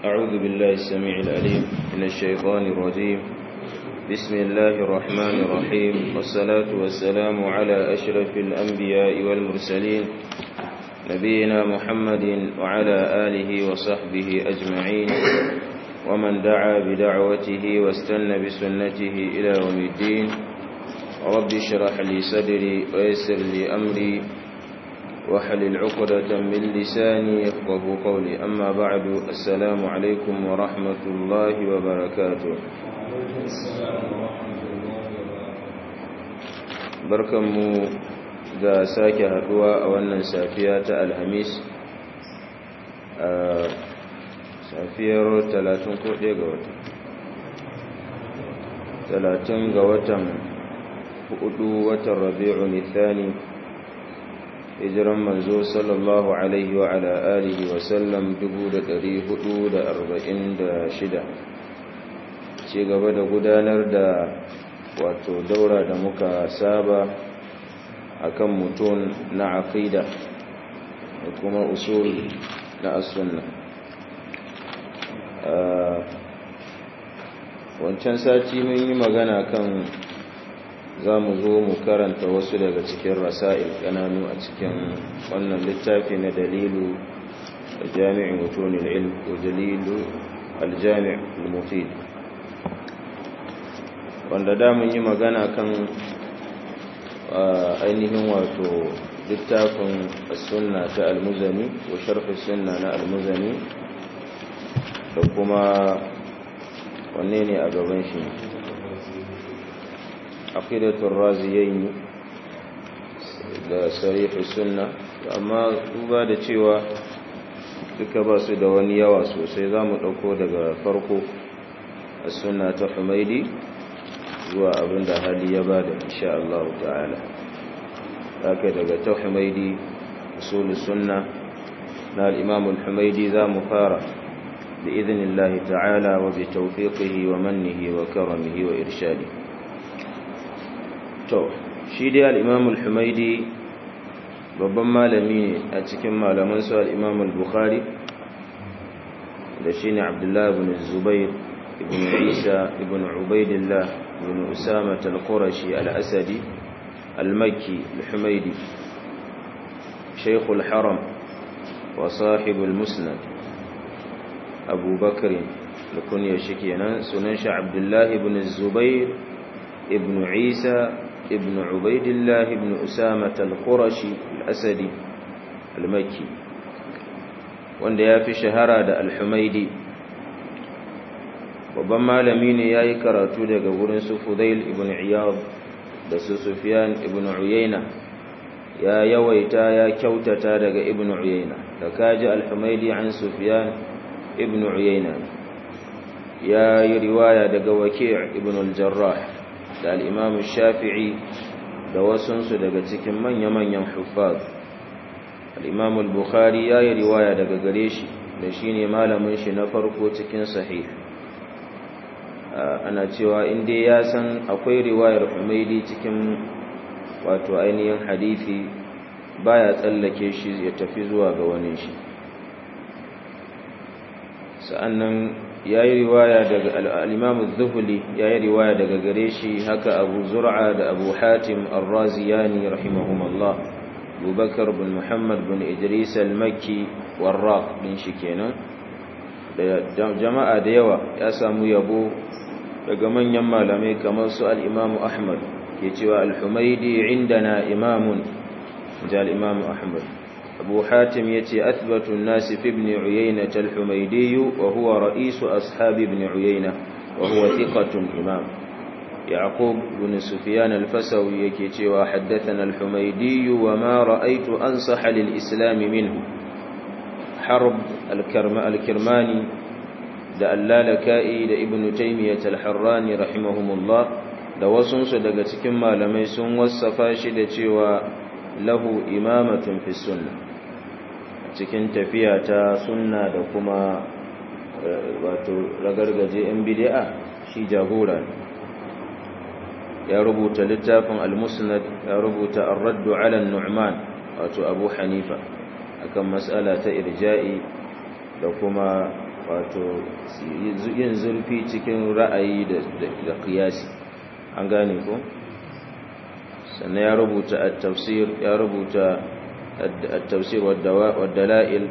أعوذ بالله السميع العليم من الشيطان الرجيم بسم الله الرحمن الرحيم والصلاة والسلام على أشرف الأنبياء والمرسلين نبينا محمد وعلى آله وصحبه أجمعين ومن دعا بدعوته واستنى بسنته إلى يوم الدين رب اشرح لي صدري ويسر لي أمري وحلل عقدة من لساني يفقه قولي أما بعد السلام عليكم ورحمة الله وبركاته barkanmu da sake haduwa a wannan safiya ta alhamis a safiyar 30 ko ɗaya ga watan 30 ga watan hudu watan rabi'u nithani hijiran manzo sallallahu alaihi wa ala alihi wa sallam 446 ci gaba da gudanar da wato daura da muka saba akan mutum na aqida da kuma usul na as-sunna wancan sati mun yi magana kan za mu zo mu karanta wasu daga cikin rasa'il ƙananu a cikin wannan littafi na dalilu da jami'in mutunin ilm ko dalilu aljami' al-mufid wanda da mun yi magana kan ainihin wato littafin sunna ta almuzani ko sharhi sunna na almuzani da kuma wanne ne a gaban shi aqidatul raziyayn da sarih sunna amma duba da cewa duka ba su da wani yawa sosai zamu dauko daga farko as-sunna ta Humaidi zuwa abinda hali ya bada insha Allah ta'ala haka daga ta Humaidi usulus sunna na al-Imam al-Humaidi zamu fara بإذن الله تعالى وبتوفيقه ومنه وكرمه وإرشاده to shi dai al-imam al-humaidi babban malami ne a cikin malaman su al-imam al-bukhari da shine abdullah ibn zubair ibn isa ibn ubaidillah ibn usama al-qurashi al-asadi al-makki al-humaidi shaykh al-haram wa sahib al-musnad abu bakr al-kunya shi kenan sunan shi abdullah ibn zubair ibn isa ابن عبيد الله بن أسامة القرشي الأسدي المكي wanda ya fi shahara da alhumaidi babban malami ne ya yi karatu daga wurin su fudail ibn iyad da su sufyan ibn uyayna ya yawaita ya kyautata daga ibn uyayna da kaji alhumaidi an sufyan ibn uyayna ya yi riwaya daga waki' ibn al-jarrah da al'imamu shafi'i da wasunsu daga cikin manya-manyan hufaz al'imamu al-bukhari ya yi riwaya daga gare shi da shi ne malamin shi na farko cikin sahih ana cewa inda ya san akwai riwayar humaidi cikin wato ainihin hadithi baya tsallake shi ya tafi zuwa ga wani shi sa'annan ya yi riwaya daga al'imamu zuhuli ya yi riwaya daga gare shi haka abu zur'a da abu hatim al-raziyani rahimahumallah abubakar bin muhammad bin idris al-makki warraq din shi kenan da jama'a da yawa ya samu yabo daga manyan malamai kamar su al'imamu ahmad ke cewa al-humaidi indana imamun da al'imamu ahmad أبو حاتم يتي أثبت الناس في ابن عيينة الحميدي وهو رئيس أصحاب ابن عيينة وهو ثقة إمام يعقوب بن سفيان الفسوي يكيتي وحدثنا الحميدي وما رأيت أنصح للإسلام منه حرب الكرم الكرماني da allalaka'i da ibnu taymiyyah al-harrani rahimahumullah da wasun su daga cikin malamai sun wasafa shi da cewa lahu imamatun fi sunna cikin tafiya ta sunna da kuma wato ragargaje yan bid'a shi jagora ya rubuta littafin al-musnad ya rubuta ar-radd 'ala an-nu'man wato abu hanifa akan mas'ala ta irja'i da kuma wato yin zurfi cikin ra'ayi da kiyasi an gane ko sannan ya rubuta at-tafsir ya rubuta at-tafsir wad-dala'il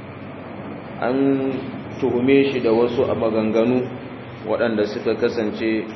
an tuhume shi da wasu a maganganu waɗanda suka kasance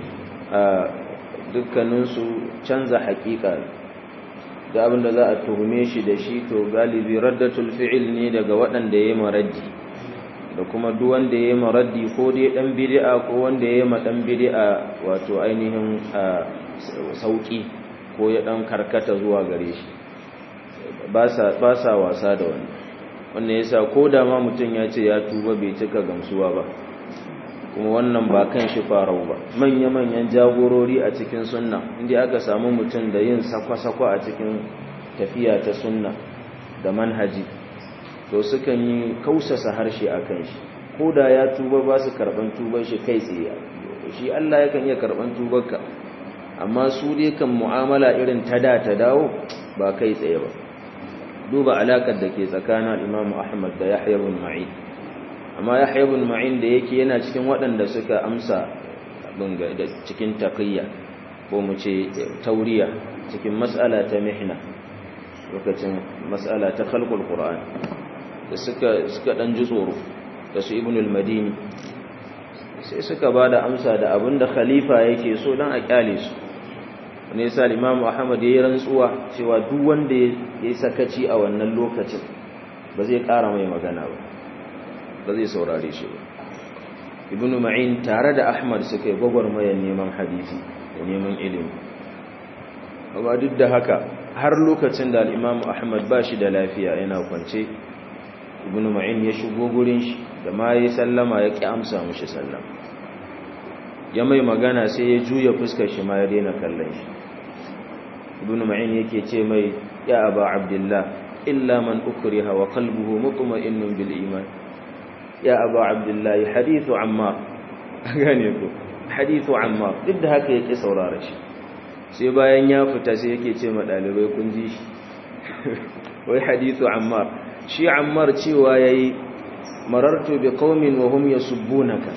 a dukkaninsu canza haƙiƙa da abinda za a tuhume shi da shi to galibi raddatul fi'il ne daga waɗanda ya yi maraddi da kuma duk wanda ya yi maraddi ko dai ɗan bidi'a ko wanda ya yi ma ɗan bidi'a wato ainihin sauƙi ko ya ɗan karkata zuwa gare shi ba sa wasa da wani wannan ya sa ko da ma mutum ya ce ya tuba bai cika gamsuwa ba kuma wannan ba kan shi farau ba manya-manyan jagorori a cikin sunna inda aka samu mutum da yin sakwa-sakwa a cikin tafiya ta sunna da manhaji to sukan yi kausasa harshe a kan shi ko da ya tuba ba su karɓan tuban shi kai tsaye shi Allah yakan iya karɓan tubarka amma su dai kan mu'amala irin ta da ta dawo ba kai tsaye ba duba alakar da ke tsakanin Imam Ahmad da Yahya ibn Ma'in amma Yahya ibn Ma'in da yake yana cikin waɗanda suka amsa abin da cikin taqiyya ko mu ce tauriya cikin mas'ala ta mihna lokacin mas'ala ta khalqul Qur'an da suka suka dan ji tsoro da su Ibn al-Madini sai suka bada amsa da abinda khalifa yake so dan a kyale su ne yasa Imam Ahmad ya yi rantsuwa cewa duk wanda ya yi sakaci a wannan lokacin ba zai ƙara mai magana ba ba zai saurare shi ba Ibn Ma'in tare da Ahmad suka yi gwagwarmayar neman hadisi da neman ilimi amma duk da haka har lokacin da al-Imam Ahmad ba shi da lafiya yana kwance Ibn Ma'in ya shigo gurin shi da ma yayi sallama ya ki amsa mishi sallama ya mai magana sai ya juya fuskar shi ma ya daina kallon shi ibn ma'in yake ce mai ya aba abdullah illa man ukriha wa qalbuhu mutma'innun bil iman ya aba abdullah hadithu ammar gane ko hadithu ammar duk da haka yake saurara shi sai bayan ya fita sai yake ce ma dalibai kun ji shi wai hadithu ammar shi ammar cewa yayi marartu bi qaumin wa hum yasubbunaka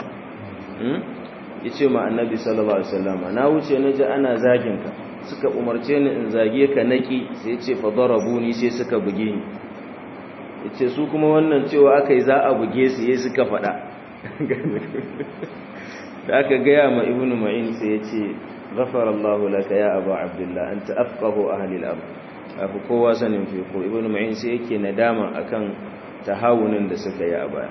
yace ma annabi sallallahu alaihi wasallam na wuce naji ana zagin ka suka umarce ni in zage ka naki sai yace fa darabuni sai suka buge ni yace su kuma wannan cewa akai za a buge su yayi suka fada da aka gaya ma ibnu ma'in sai yace ghafarallahu laka ya abu abdullah anta afqahu ahli al-amr afu kowa sanin fi ko ibnu ma'in sai yake nadama akan tahawunin da suka yi a baya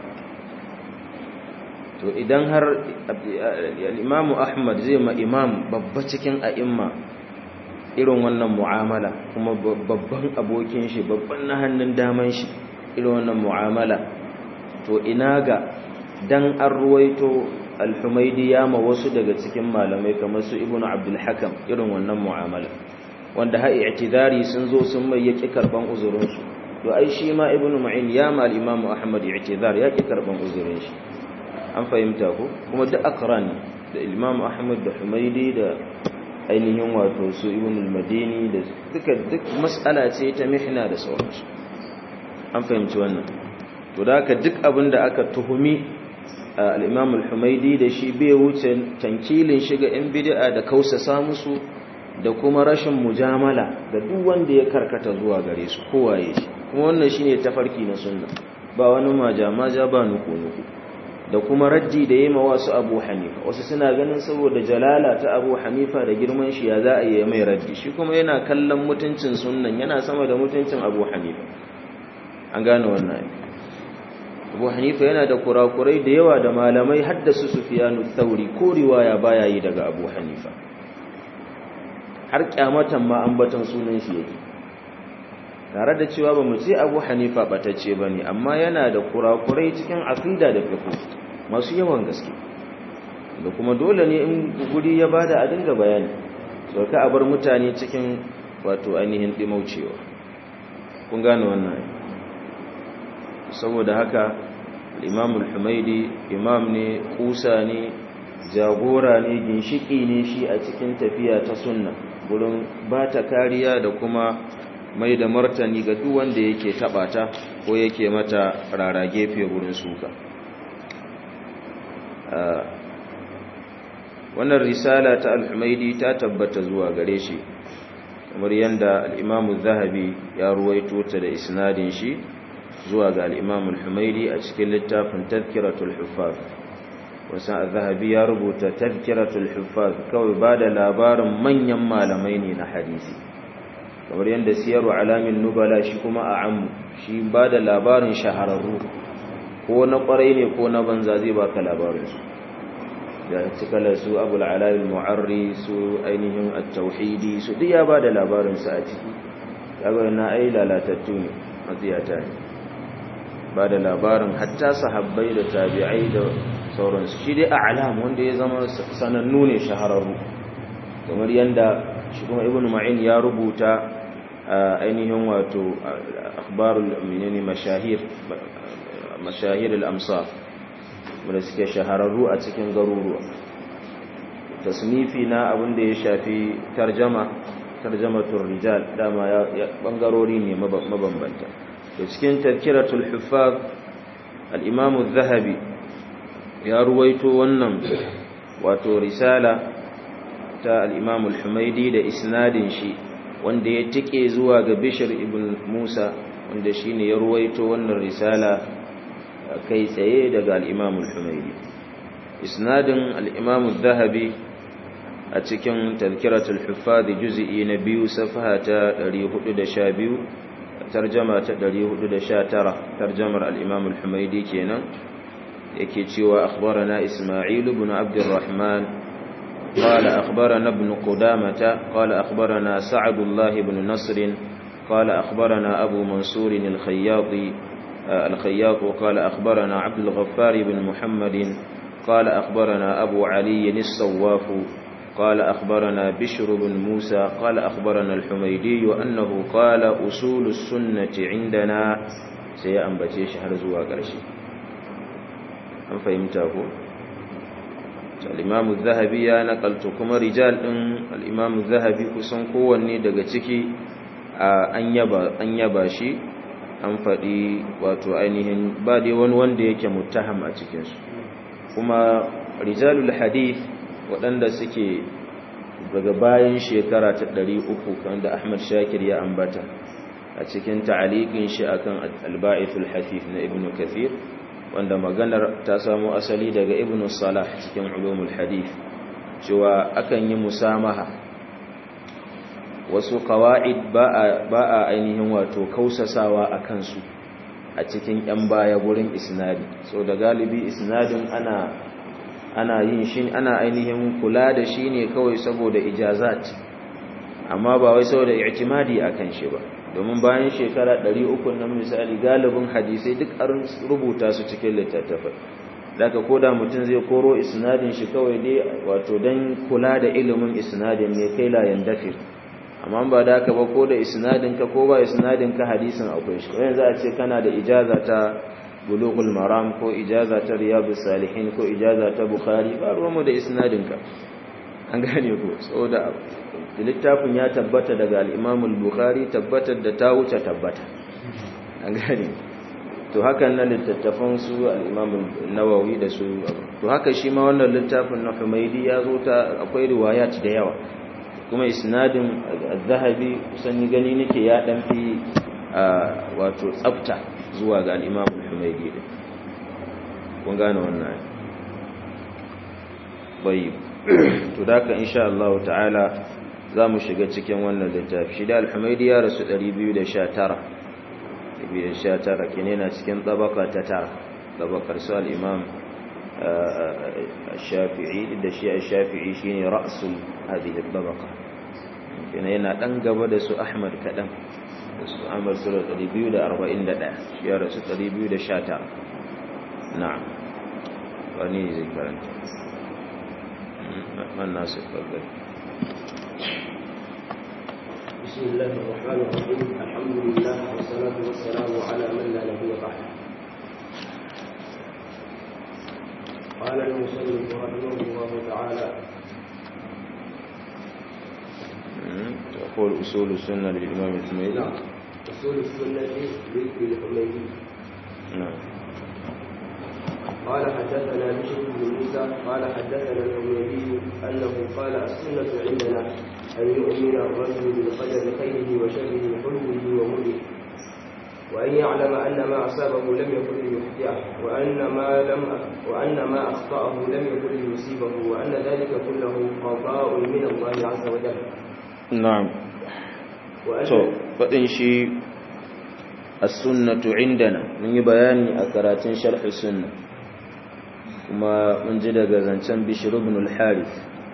to idan har al'imamu ahmad zai ma imam babba cikin a'imma irin wannan mu'amala kuma babban abokin shi babban na hannun daman shi irin wannan mu'amala to ina ga dan an ruwaito al-humaidi ya ma wasu daga cikin malamai kamar su ibnu abdul hakam irin wannan mu'amala wanda ha i'tidari sun zo sun mai yaki karban uzurin su to ai shi ma ibnu ma'in ya ma al-imamu ahmad i'tidar yaki karban uzurin shi an fahimta ko kuma duk akran da imam ahmad da humaidi da ainihin wato su ibn al-madini da duka duk mas'ala ce ta mihna da sauransu an fahimci wannan to da haka duk abin da aka tuhumi al-imam al-humaidi da shi bai wuce tankilin shiga in bid'a da kausasa musu da kuma rashin mujamala da duk wanda ya karkata zuwa gare su kowaye shi kuma wannan shine tafarki na sunna ba wani majamaja ba nuku nuku da kuma raddi da yema wasu abu hanifa wasu suna ganin saboda jalala ta abu hanifa da girman shi ya za a yi mai raddi shi kuma yana kallon mutuncin sunnan yana sama da mutuncin abu hanifa an gane wannan abu hanifa yana da kurakurai da yawa da malamai haddasa sufiyanu thauri ko riwaya baya yi daga abu hanifa har kyamatan ma ambatan sunan shi yake tare da cewa ba mu ce abu hanifa batacce ba ne amma yana da kurakurai cikin aqida da fiqh masu yawan gaske da kuma dole ne in guri ya bada a dinga bayani so ka bar mutane cikin wato ainihin dimaucewa kun gane wannan saboda haka imam al-humaidi imam ne kusa ne jagora ne ginshiki ne shi a cikin tafiya ta sunna gurin ba ta kariya da kuma mai da martani ga duk wanda yake taba ta ko yake mata rara gefe gurin suka wannan risala ta al-humaidi ta tabbata zuwa gare shi kamar yadda al-imamu zahabi ya ruwaito ta da isnadin shi zuwa ga al-imam al-humaidi a cikin littafin tazkiratul huffaz wasan al-zahabi ya rubuta tazkiratul huffaz kawai ba da labarin manyan malamai ne na hadisi kamar yadda siyaru alamin nubala shi kuma a ammu shi ba da labarin shahararru ko na kwarai ne ko na banza zai baka labarinsu da cikala su abul alail mu'arri su ainihin at-tauhidi su duk ya ba da labarinsu a ciki kaga na ai lalatattu ne matsiyata ne ba da labarin hatta sahabbai da tabi'ai da sauransu shi dai a'lam wanda ya zama sanannu ne shahararru kamar yanda shi kuma ibnu ma'in ya rubuta ainihin wato akhbarul menene mashahir mashahir al-amsar wanda suke shahararru a cikin garuruwa tasnifi na abin da ya shafi tarjama tarjamatul rijal dama ya bangarori ne mabambanta da cikin tadhkiratul huffaz al-imam az-zahabi ya ruwaito wannan wato risala ta al-imam al-humaidi da isnadin shi wanda ya tike zuwa ga Bishr ibn Musa wanda shine ya ruwaito wannan risala kai tsaye daga al-Imam al-Humaydi isnadin al-Imam al-Dhahabi a cikin Tadhkiratul Huffaz juz'i na biyu safha ta 412 tarjama ta 419 tarjamar al-Imam al-Humaydi kenan yake cewa akhbarana Isma'il ibn Abdurrahman قال أخبرنا ابن قدامة قال أخبرنا سعد الله بن نصر قال أخبرنا أبو منصور الخياطي الخياط وقال أخبرنا عبد الغفار بن محمد قال أخبرنا أبو علي الصواف قال أخبرنا بشر بن موسى قال أخبرنا الحميدي أنه قال أصول السنة عندنا سيأنبتي شهر زواج رشي أم فهمته؟ al'imamu zahabi ya nakalto kuma rijal ɗin al'imamu zahabi kusan kowanne daga ciki an yaba shi an faɗi wato ainihin ba dai wani wanda yake mutaham a cikinsu kuma rijalul hadith waɗanda suke daga bayan shekara ta ɗari uku da ahmad shakir ya ambata a cikin ta'aliƙin shi akan alba'ithul hafif na ibn kathir wanda maganar ta samo asali daga ibn salah cikin ulumul hadith cewa akan yi musamaha wasu qawaid ba a ainihin wato kausasawa a kansu a cikin yan baya gurin isnadi so da galibi isnadin ana ana yin shi ana ainihin kula da shi ne kawai saboda ijazat amma ba wai saboda i'timadi akan shi ba domin bayan shekara 300 nan misali galibin hadisai duk an rubuta su cikin littattafai daga koda mutum zai koro isnadin shi kawai dai wato dan kula da ilimin isnadin ne kai la yandafir amma ba da ka ba ko da isnadin ka ko ba isnadin ka hadisin akwai shi yanzu a ce kana da ijaza ta bulughul maram ko ijaza ta riyadus salihin ko ijaza ta bukhari ba ruwanmu da isnadin ka an gane ko saboda littafin ya tabbata daga al-Imam al-Bukhari tabbatar da ta wuce tabbata an gane to hakan nan littattafan su al-Imam an-Nawawi da su to haka shi ma wannan littafin na Humaydi ya zo ta akwai riwayat da yawa kuma isnadin az-Zahabi kusan ni gani nake ya dan fi wato tsafta zuwa ga al-Imam al-Humaydi kun gane wannan bai to da ka insha Allah ta'ala za mu shiga cikin wannan littafi shi da alhumaidi ya rasu 219 219 kine na cikin tabaka ta tara tabakar su al'imam shafi'i da shi a shafi'i shi ne ra'asul hadhihi tabaka kine yana dan gaba da su ahmad kaɗan da su ahmad su da 241 shi ya rasu 219 na'am wani zai karanta من ناس يتفضل بسم الله الرحمن الرحيم الحمد لله والصلاة والسلام على من لا نبي بعده قال المصنف رحمه الله تعالى تقول أصول السنة للإمام الحميدي نعم أصول السنة للحميدي نعم قال حدثنا بشر بن موسى موسى قال حدثنا الحميدي أنه قال السنة عندنا أن يؤمن الرجل بالقدر خيره وشره حلوه ومره وأن يعلم أن ما أصابه لم يكن ليخطئه وأن ما لم وأن ما أخطأه لم يكن ليصيبه وأن ذلك كله قضاء من الله عز وجل. نعم. to faɗin shi as-sunnatu indana mun yi bayani a karatun sharh sunna kuma mun ji daga zancen bishr ibn al-harith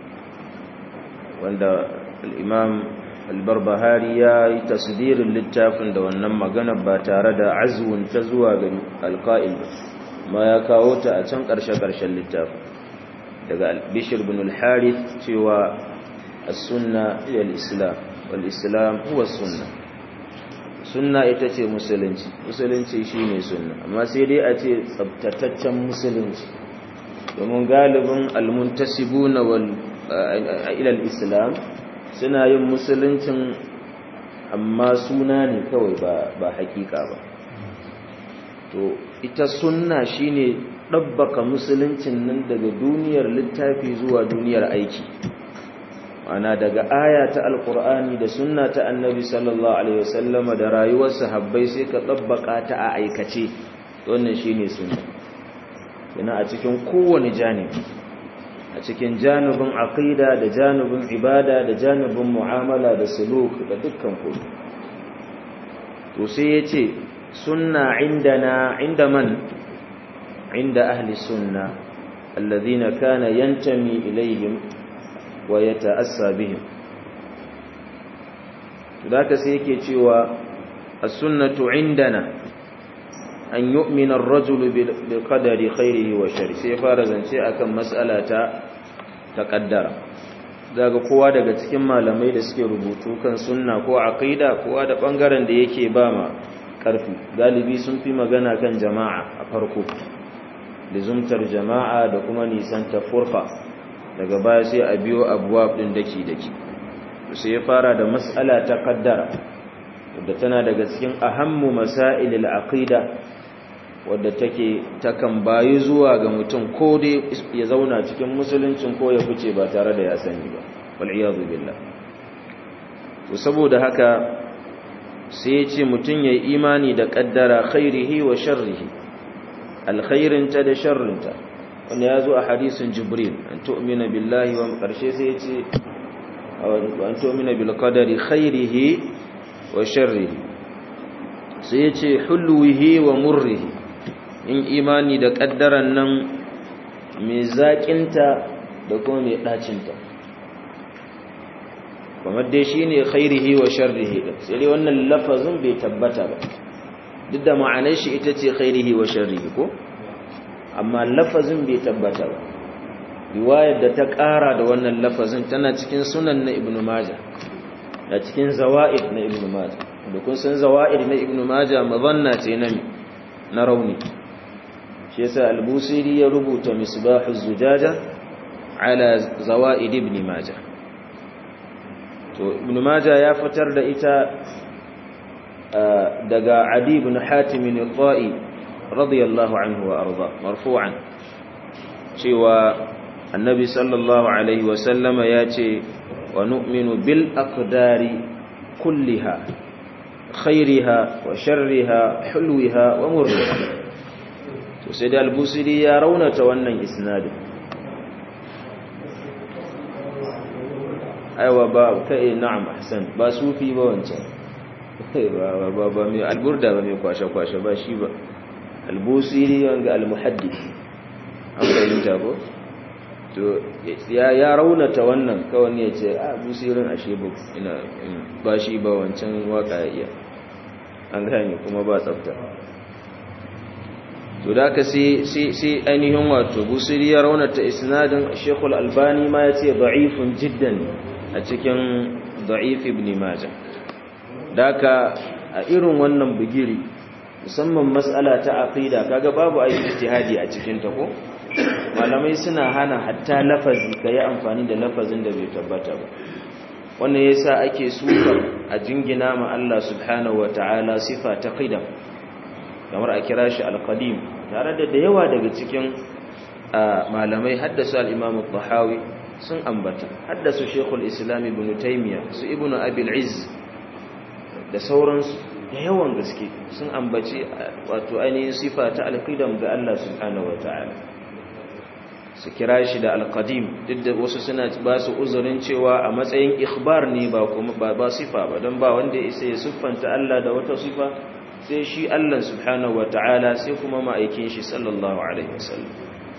wanda al-imam al-barbahari ya yi tasdirin littafin da wannan magana ba tare da azwun ta zuwa ga al-qa'il ma ya kawo ta a can ƙarshe-ƙarshen littafin daga bishr ibn al-harith cewa as-sunna ila al-islam wal-islam huwa sunna sunna ita ce musulunci musulunci shine sunna amma sai dai a ce tsabtataccen musulunci domin galibin almuntasibuna wal ila al-islam suna yin musuluncin amma suna ne kawai ba ba hakika ba to ita sunna shine dabbaka musuluncin nan daga duniyar littafi zuwa duniyar aiki ana daga aya ta alkur'ani da sunna ta annabi sallallahu alaihi wasallama da rayuwar sahabbai sai ka tabbaka ta a aikace wannan shine sunna yana a cikin kowane janibi a cikin janibin aqida da janibin ibada da janibin mu'amala da suluk da dukkan komai to sai yace sunna indana inda man inda ahli sunna alladhina kana yantami ilaihim wa ya ta'assa bihim ka sai yake cewa as-sunnatu indana an yu'mina ar-rajulu bil qadari khairihi wa sharri sai fara zance akan mas'ala ta taqaddara daga kowa daga cikin malamai da suke rubutu kan sunna ko aqida kowa da bangaren da yake ba ma karfi galibi sun fi magana kan jama'a a farko lizumtar jama'a da kuma nisan tafurqa daga baya sai a biyo abuwab din daki daki sai ya fara da mas'ala ta qaddara wadda tana daga cikin ahammu masailil aqida wadda take takan bayi zuwa ga mutum ko dai ya zauna cikin musuluncin ko ya fice ba tare da ya sani ba wal iyadu billah to saboda haka sai ya ce mutum yayi imani da qaddara khairihi wa sharrihi alkhairinta da sharrinta wanda ya zo a hadisin jibril an tu'mina billahi wa karshe sai ya ce an tu'mina bil qadari khairihi wa sharrihi sai ya ce hulwihi wa murrihi in imani da kaddaran nan mai zaƙinta da kuma mai ɗacinta kamar dai shi ne khairihi wa sharrihi ɗin sai dai wannan lafazin bai tabbata ba duk da ma'anar shi ita ce khairihi wa sharrihi ko amma lafazin bai tabbata ba riwayar da ta ƙara da wannan lafazin tana cikin sunan na ibnu majah da cikin zawa'id na ibnu majah da kun san zawa'id na ibnu majah mazanna ce na na rauni shi yasa al-busiri ya rubuta misbahu zujaja ala zawa'id ibn majah to ibnu majah ya fitar da ita daga adi ibn hatim al-ta'i radiyallahu anhu wa arda marfu'an cewa annabi sallallahu alaihi wa sallama ya ce wa nu'minu bil aqdari kulliha khairiha wa sharriha hulwiha wa murriha to sai da al-busiri ya raunata wannan isnadin aiwa ba kai na'am ahsan ba sufi ba wancan ba ba ba mai alburda ba mai kwashe kwashe ba shi ba al-busiri wanga al-muhaddith an fahimta ko to ya ya raunata wannan kawai ne ya ce a busirin ashe ba ina ba shi ba wancan waka ya iya an gane kuma ba tsafta to da ka sai sai ainihin wato busiri ya raunata isnadin shekul albani ma ya ce da'ifun jiddan a cikin da'if ibn majah daka a irin wannan bugiri musamman mas'ala ta aqida kaga babu ayi ijtihadi a cikin ta ko malamai suna hana hatta lafazi kai amfani da lafazin da bai tabbata ba wannan yasa ake sukar a jingina ma Allah subhanahu wataala sifa ta qidam kamar a kira shi al-qadim tare da da yawa daga cikin malamai haddasa al-imam al-tahawi sun ambata haddasa shekul islam ibn taymiya su ibn abil izz da sauransu da yawan gaske sun ambaci wato ainihin sifa ta alqidam ga Allah subhanahu wataala su kira shi da alqadim duk da wasu suna ba su uzurin cewa a matsayin ikhbar ne ba kuma ba ba sifa ba don ba wanda ya isa ya siffanta Allah da wata sifa sai shi Allah subhanahu wataala sai kuma ma'aikin shi sallallahu alaihi wasallam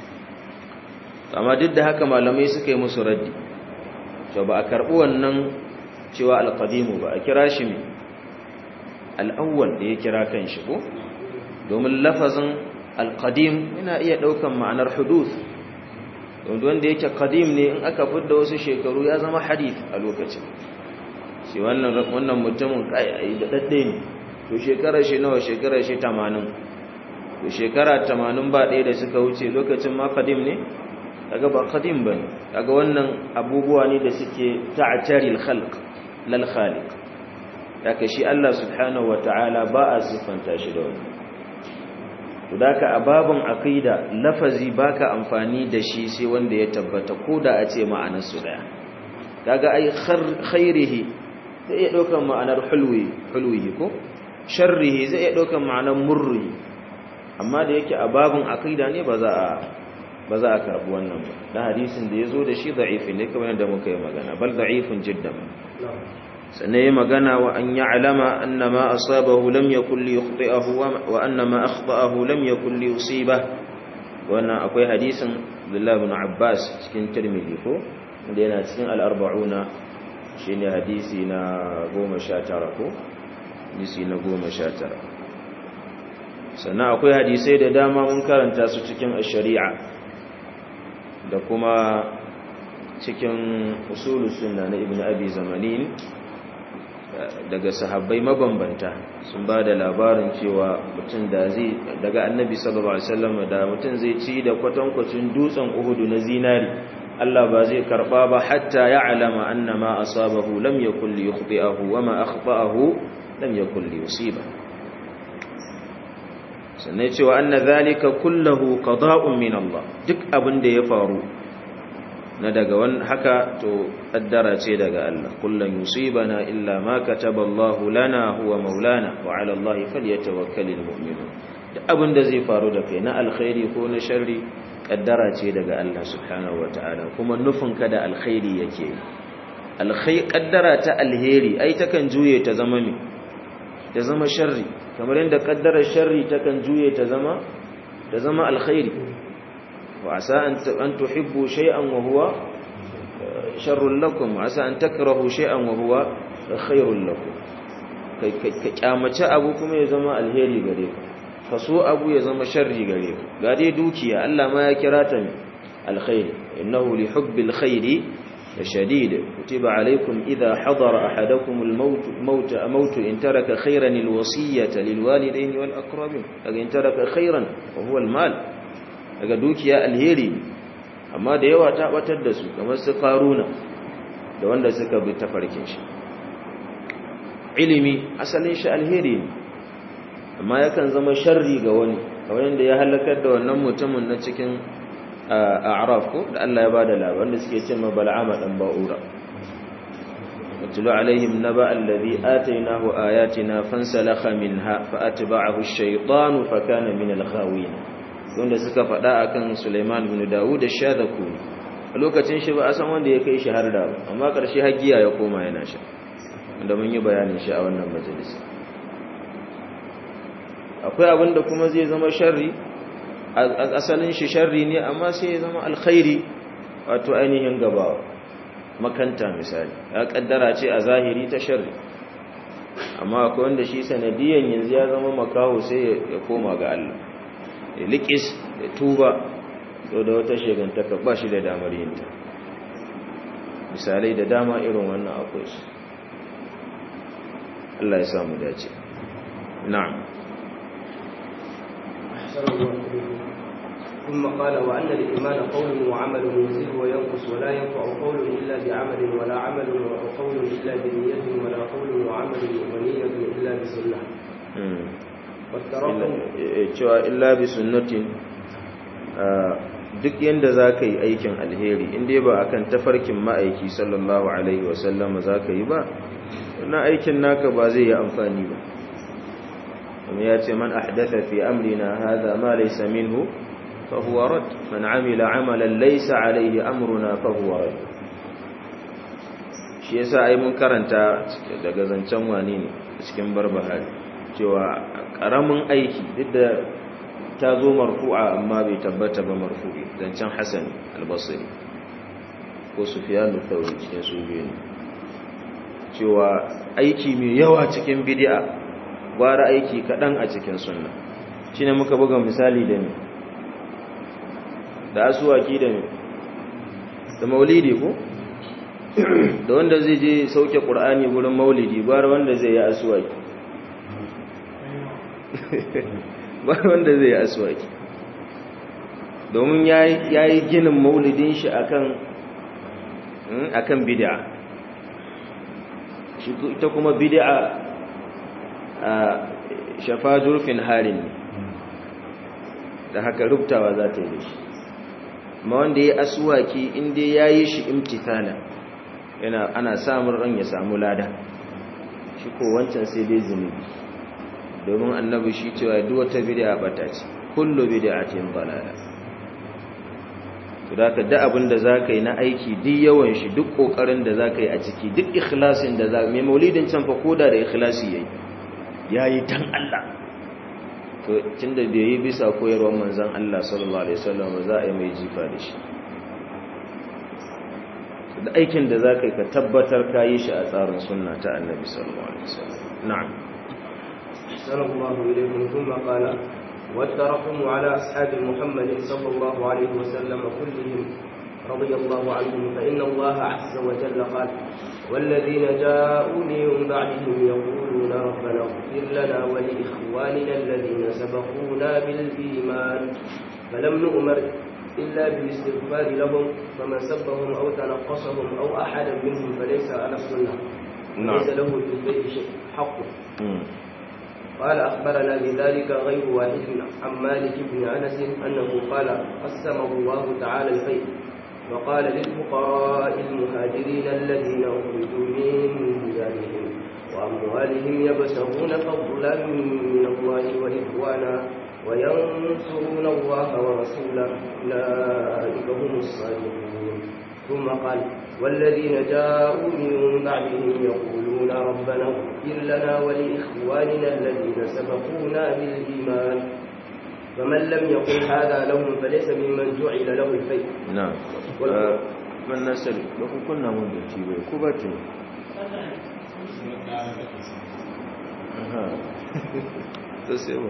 amma duk da haka malamai suka yi musu raddi to ba a karɓi wannan cewa alƙadimu ba a kira shi mai al'awwal da ya kira kan shi ko domin lafazin alƙadim yana iya ɗaukan ma'anar hudud wanda yake ƙadim ne in aka fidda wasu shekaru ya zama hadith a lokacin shi wannan mutumin ƙayayi da ɗaɗɗe ne to shekarar shi nawa shekarar shi tamanin to shekara tamanin ba ɗaya da suka wuce lokacin ma ƙadim ne kaga ba qadim bane kaga wannan abubuwa ne da suke ta'tari al-khalq lal khaliq daga shi Allah subhanahu wataala ba a sifanta shi da wannan to daka a babun aqida lafazi baka amfani da shi sai wanda ya tabbata koda a ce ma'anar su daya kaga ai khairihi zai iya daukan ma'anar hulwi hulwi ko sharrihi zai iya daukan ma'anar murri amma da yake a babun aqida ne ba za a ba za a karbi wannan ba da hadisin da ya zo da shi da'ifin ne kamar yadda muka yi magana bal da'ifin jiddan sannan yi magana wa an ya'lama anna ma asabahu lam yakul li yukhti'ahu wa anna ma akhta'ahu lam yakul li yusiba wannan akwai hadisin Abdullah ibn Abbas cikin Tirmidhi ko wanda yana cikin al-arba'una shine hadisi na 19 ko hadisi na 19 sannan akwai hadisai da dama mun karanta su cikin ash-shari'a da kuma cikin usulus sunna na ibn abi zamanin daga sahabbai mabambanta sun ba da labarin cewa mutum da zai daga annabi sallallahu alaihi wasallam da mutum zai ci da kwatankwacin dutsen uhudu na zinari Allah ba zai karba ba hatta ya'lama anna ma asabahu lam yakul li yukhti'ahu wa ma akhta'ahu lam yakul li yusiba sannan cewa anna zalika kullahu qada'un min Allah duk abin da ya faru na daga wannan haka to kaddara ce daga Allah kullun yusibana illa ma kataba Allah lana huwa maulana wa 'ala Allah falyatawakkalul mu'minun duk abin da zai faru da kai na alkhairi ko na sharri kaddara ce daga Allah subhanahu wataala kuma nufin ka da alkhairi yake alkhairi kaddara ta alheri ai takan juye ta zama me ta zama sharri kamar yadda kaddarar sharri takan juye ta zama ta zama alkhairi wa asa an tuhibbu shay'an wa huwa sharrun lakum wa asa an takrahu shay'an wa huwa khairun lakum kai ka kyamace abu kuma ya zama alheri gare ka kaso abu ya zama sharri gare ka ga dai dukiya Allah ma ya kira ta alkhairi innahu li hubbil khairi شديد كتب عليكم إذا حضر أحدكم الموت موت موت إن ترك خيرا الوصية للوالدين والأقربين إن ترك خيرا وهو المال daga dukiya alheri amma da yawa ta batar da su kamar su karuna da wanda suka bi tafarkin shi ilimi asalin shi alheri ne amma yakan zama sharri ga wani kamar yadda ya halakar da wannan mutumin na cikin a'raf ko da Allah ya bada labarin da suke cewa bal'ama dan ba'ura watlu alaihim naba alladhi atainahu ayatina fansalakha minha fa'atba'ahu ash-shaytanu fakana min al-ghawin wanda suka fada akan Sulaiman ibn Dawud da shadaku a lokacin shi ba a san wanda ya kai shi har da amma karshe hagiya ya koma yana sha wanda mun yi bayanin shi a wannan majalisa akwai abinda kuma zai zama sharri asalin shi sharri ne amma sai ya zama alkhairi wato ainihin gabawa makanta misali ya kaddara ce a zahiri ta sharri amma akwai wanda shi sanadiyan yanzu ya zama makaho sai ya koma ga Allah ya likis ya tuba to da wata shegantaka ba shi da damar yinta misalai da dama irin wannan akwai su Allah ya samu dace na'am ثم قال وأن الإيمان قول وعمل يزيد وينقص ولا ينفع قول إلا بعمل ولا عمل وقول إلا بنية ولا قول وعمل ونية إلا بسنة cewa illa bi sunnatin duk yanda za ka yi aikin alheri inda ba a kan tafarkin ma'aiki sallallahu alaihi wasallama za ka yi ba wannan aikin naka ba zai yi amfani ba kuma ya ce man ahdatha fi amrina hadha ma laysa minhu fa huwa rad man amila amalan laysa alayhi amruna fa huwa rad shi yasa ai mun karanta daga zancen wani ne cikin barbahari cewa karamin aiki duk da ta zo marfu'a amma bai tabbata ba marfu'i zancen Hassan al-Basri ko Sufyan al-Thawri cikin su biyu ne cewa aiki mai yawa cikin bid'a gwara aiki kadan a cikin sunna shine muka buga misali da ni da asuwaki da ni da maulidi ko da wanda zai je sauke qur'ani gurin maulidi gwara wanda zai yi asuwaki ba wanda zai yi aswaki domin ya yi ginin maulidin shi akan akan bid'a shi ita kuma bid'a a shafa zurfin harin da haka rubtawa za ta yi da shi ma wanda ya aswaki inda ya yi shi imtitana yana ana samun ran ya samu lada shi ko wancan sai dai zunubi domin annabi shi cewa duk wata bid'a bata ce kullu bid'atin dalala to da ka da abin da zaka yi na aiki duk yawan shi duk kokarin da zaka yi a ciki duk ikhlasin da zaka mai maulidin can fa koda da ikhlasi yayi yayi dan Allah to tunda da yayi bisa koyarwar manzon Allah sallallahu alaihi wasallam za a yi mai jifa da shi da aikin da zaka yi ka tabbatar ka yi shi a tsarin sunna ta annabi sallallahu alaihi wasallam na'am أحسن الله إليكم ثم قال والترحم على أصحاب محمد صلى الله عليه وسلم كلهم رضي الله عنهم فإن الله عز وجل قال والذين جاءوا من بعدهم يقولون ربنا اغفر لنا ولإخواننا الذين سبقونا بالإيمان فلم نؤمر إلا بالاستغفار لهم فمن سبهم أو تنقصهم أو أحدا منهم فليس على السنة ليس له في البيت شيء حق قال أخبرنا بذلك غير واحد عن مالك بن أنس أنه قال قسمه الله تعالى الخير وقال للفقراء المهاجرين الذين أخرجوا من ديارهم وأموالهم يبتغون فضلا من الله ورضوانا وينصرون الله ورسوله أولئك هم الصادقون ثم قال والذين جاءوا من بعدهم يقولون ربنا اغفر لنا ولإخواننا الذين سبقونا بالإيمان فمن لم يقل هذا لهم فليس ممن جعل له الفيء نعم من نسل لو كنا من دتي كوباتي تسيبه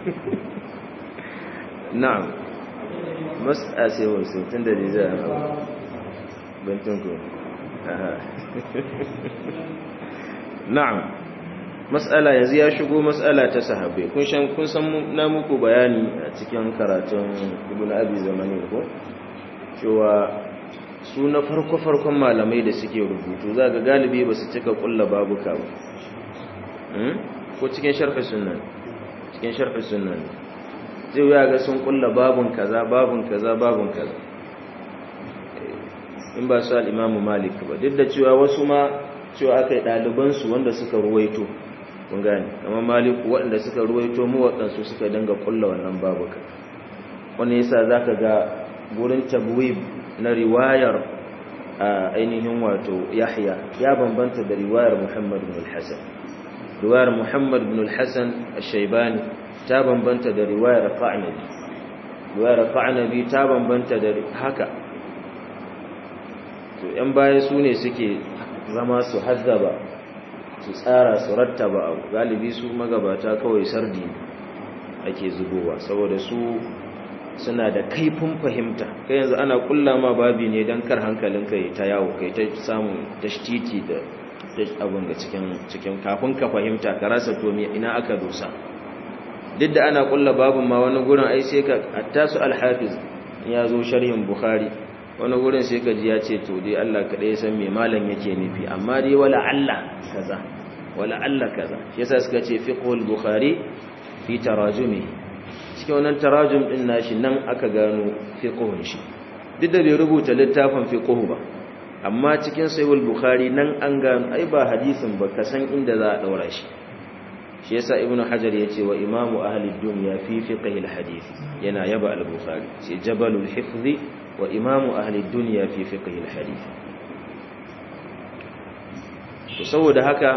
نعم مسألة سيبه سيبتين دليل bintinku na'am mas'ala yanzu ya shigo mas'ala ta sahabbai kun san kun san na muku bayani a cikin karatun ibnu abi zamani ko cewa su na farko farkon malamai da suke rubutu za ga galibi ba su cika kulla babuka ba ko cikin sharhi sunna cikin sharhi sunna zai ya ga sun kulla babun kaza babun kaza babun kaza in ba su al'imamu malik ba duk da cewa wasu ma cewa aka yi ɗalibansu wanda suka ruwaito kun gani amma maliku waɗanda suka ruwaito mu waɗansu suka dinga ƙulla wannan babuka wani yasa za ka ga gurin tabwib na riwayar a ainihin wato yahya ya bambanta da riwayar muhammad bin al-hassan riwayar muhammad bin al-hassan al-shaibani ta bambanta da riwayar qa'nabi riwayar qa'nabi ta bambanta da haka to ‘yan baya su ne suke zama su haddaba su tsara su rattaba abu galibi su magabata kawai sardi ake zubowa saboda su suna da kaifin fahimta kai yanzu ana kulla ma babi ne don kar hankalinka ya ta yawo kai ta samun tashtiti da abin ga cikin kafin ka fahimta ka rasa to ina aka dosa duk da ana kulla babin ma wani gurin ai sai ka hatta su alhafiz ya zo sharhin bukhari wani gurin sai ka ji ya ce to dai Allah kaɗai ya san me malam yake nufi amma dai wala Allah kaza wala Allah kaza shi yasa suka ce fiqhul bukhari fi tarajumi cikin cikin wannan tarajum din nashi nan aka gano fiqhun shi duk da bai rubuta littafin fiqhu ba amma cikin sahih bukhari nan an gano ai ba hadisin ba ka san inda za a daura shi shi yasa ibnu hajar yace wa imamu ahli dunya fi fiqh al-hadith yana yaba al-bukhari sai jabalul hifzi wa imamu ahli dunya fi fiqh al-hadith to saboda haka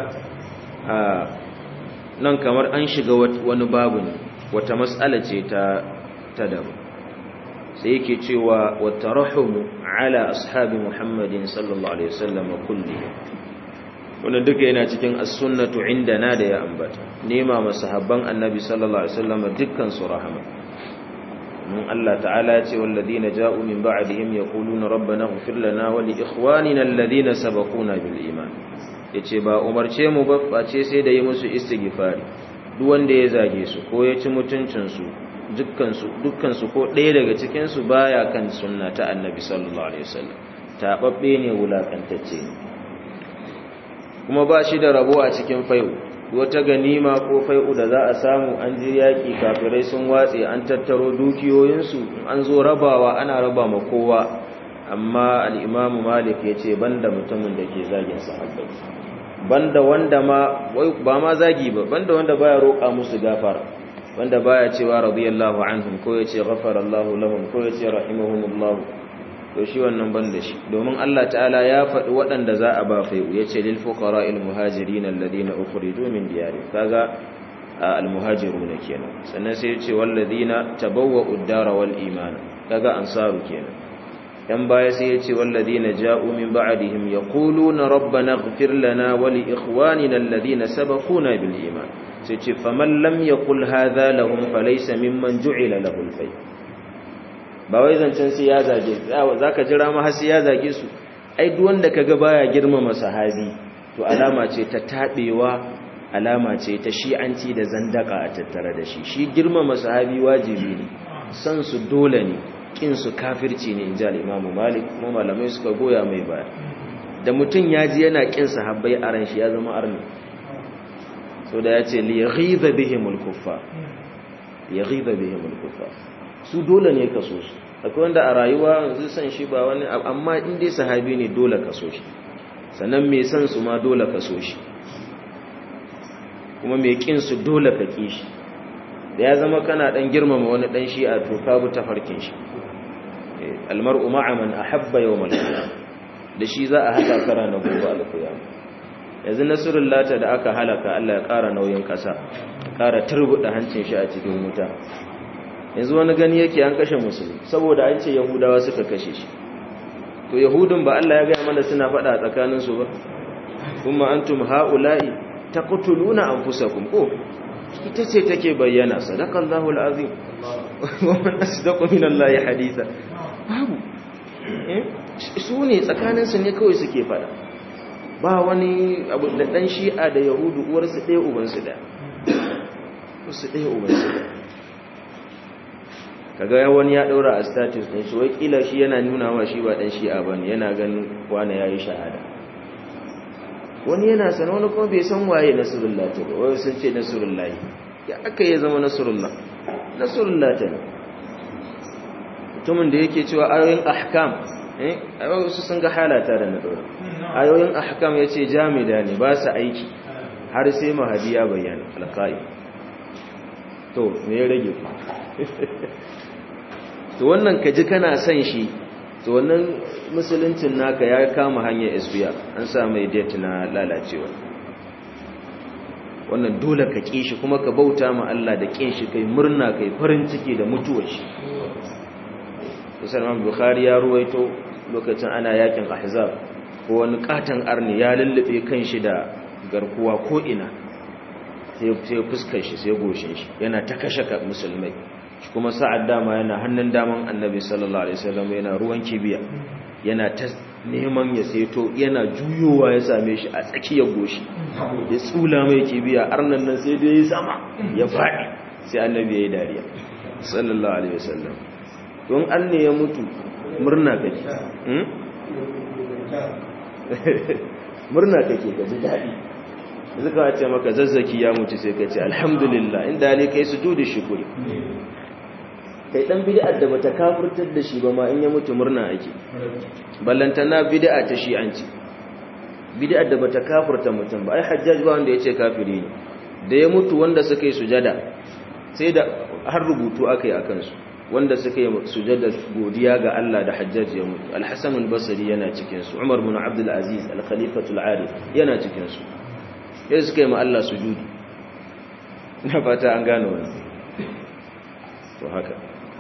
nan kamar an shiga wani babu ne wata mas'ala ce ta ta dabu sai yake cewa wa tarahumu ala ashabi muhammadin sallallahu alaihi wasallam kulli wannan duka yana cikin as-sunnatu indana da ya ambata nema masahabban annabi sallallahu alaihi wasallam dukkan su rahama mun Allah ta'ala ya ce walladina ja'u min ba'dihim yaquluna rabbana ighfir lana wa li ikhwanina alladhina sabaquna bil iman yace ba umarce mu ba face sai da yi musu istighfari duk wanda ya zage su ko ya ci mutuncin su dukkan su dukkan su ko ɗaya daga cikin su baya kan sunna ta annabi sallallahu alaihi wasallam tababbe ne wulakantacce ne kuma ba shi da rabo a cikin fai'u wata ganima ko fai'u da za a samu an ji yaƙi kafirai sun watse an tattaro dukiyoyinsu an zo rabawa ana raba ma kowa amma al'imamu malik ya ce banda mutumin da ke zagin sahabbai banda wanda ma ba ma zagi ba banda wanda baya roƙa musu gafara wanda baya cewa radiyallahu anhum ko ya ce ghafarallahu lahum ko ya ce rahimahumullahu to shi wannan ban da shi domin Allah ta'ala ya faɗi waɗanda za a ba fai'u ya ce lil fuqara il muhajirin alladhina ukhriju min diyari kaga al muhajirun kenan sannan sai ya ce walladhina tabawwa'u ad-dara wal iman kaga ansaru kenan yan baya sai ya ce walladhina ja'u min ba'dihim yaquluna rabbana ighfir lana wa li ikhwanina alladhina sabaquna bil iman sai ce faman lam yaqul hadha lahum falaysa mimman ju'ila lahu al-fai' ba wai zancen sai ya zage za ka jira ma har sai ya zage su ai duk wanda kaga baya girmama sahabi to alama ce ta tabewa alama ce ta shi'anci da zandaka a tattare da shi shi girmama sahabi wajibi ne san su dole ne kin su kafirci ne inji al-Imam Malik kuma malamai suka goya mai baya da mutun yaji yana kin sahabbai a ran shi ya zama arni so da yace li yaghiba bihimul kuffar yaghiba bihimul kuffar su dole ne ka so su akwai wanda a rayuwa yanzu san shi ba wani amma in dai sahabi ne dole ka so shi sannan mai san su ma dole ka so shi kuma mai kin su dole ka ki shi da ya zama kana dan girmama wani dan shi a to ka bi tafarkin shi almar'u ma'a man ahabba yawmal qiyamah da shi za a hada kara na gobe alqiyama yanzu nasrullah ta da aka halaka Allah ya kara nauyin kasa kara turbuda hancin shi a cikin wuta yanzu wani gani yake an kashe musulmi saboda an ce yahudawa suka kashe shi to yahudun ba Allah ya gaya mana suna faɗa a tsakaninsu ba kuma antum haula'i taqtuluna anfusakum ko ita ce take bayyana sadaqallahu alazim wa man asdaqu minallahi haditha babu su ne tsakaninsu ne kawai suke faɗa ba wani abu da dan shi'a da yahudu uwarsu ɗaya ubansu ɗaya uwarsu ɗaya ubansu ɗaya kaga wani ya daura a status din shi wakila shi yana nuna wa shi ba dan shi'a bane yana ganin wani yayi shahada wani yana san wani kuma bai san waye nasrullah ta ba wai sun ce nasrullah ya aka yi zama nasrullah nasrullah ta mutumin da yake cewa ayoyin ahkam eh ayoyin su sun ga halata da na daura ayoyin ahkam yace jamida ne ba su aiki har sai mahadi ya bayyana alqai to me ya rage ku to wannan ka ji kana son shi to wannan musuluncin naka ya kama hanyar isbiya an sa mai date na lalacewa wannan dole ka ƙi shi kuma ka bauta ma Allah da ƙin shi kai murna kai farin ciki da mutuwar shi Musulman Bukhari ya ruwaito lokacin ana yakin Ahzab ko wani katon arni ya lullube kan shi da garkuwa ko ina sai fuskar shi sai goshin shi yana ta kashe musulmai kuma sa'ad dama yana hannun daman annabi sallallahu alaihi wasallam yana ruwan kibiya yana ta neman ya seto yana juyowa ya same shi a tsakiyar goshi ya tsula mai kibiya arnan nan sai dai ya sama ya faɗi sai annabi ya yi dariya sallallahu alaihi wasallam don an ne ya mutu murna kake murna kake ka ji daɗi zuka ce maka zazzaki ya mutu sai ka ce alhamdulillah inda ne kai sujudi shukuri kai dan bid'ar da bata kafirtar da shi ba ma in ya mutu murna ake ballantana bid'a ta shi'anci bid'ar da bata kafirta mutum ba ai hajjaj ba wanda yace kafiri ne da ya mutu wanda suka yi sujada sai da har rubutu aka yi akan su wanda suka yi sujada godiya ga Allah da hajjaj ya mutu al-hasan al-basri yana cikin su umar bin abdul aziz al-khalifatul arif yana cikin su sai suka yi ma Allah sujudi na fata an gano wannan to haka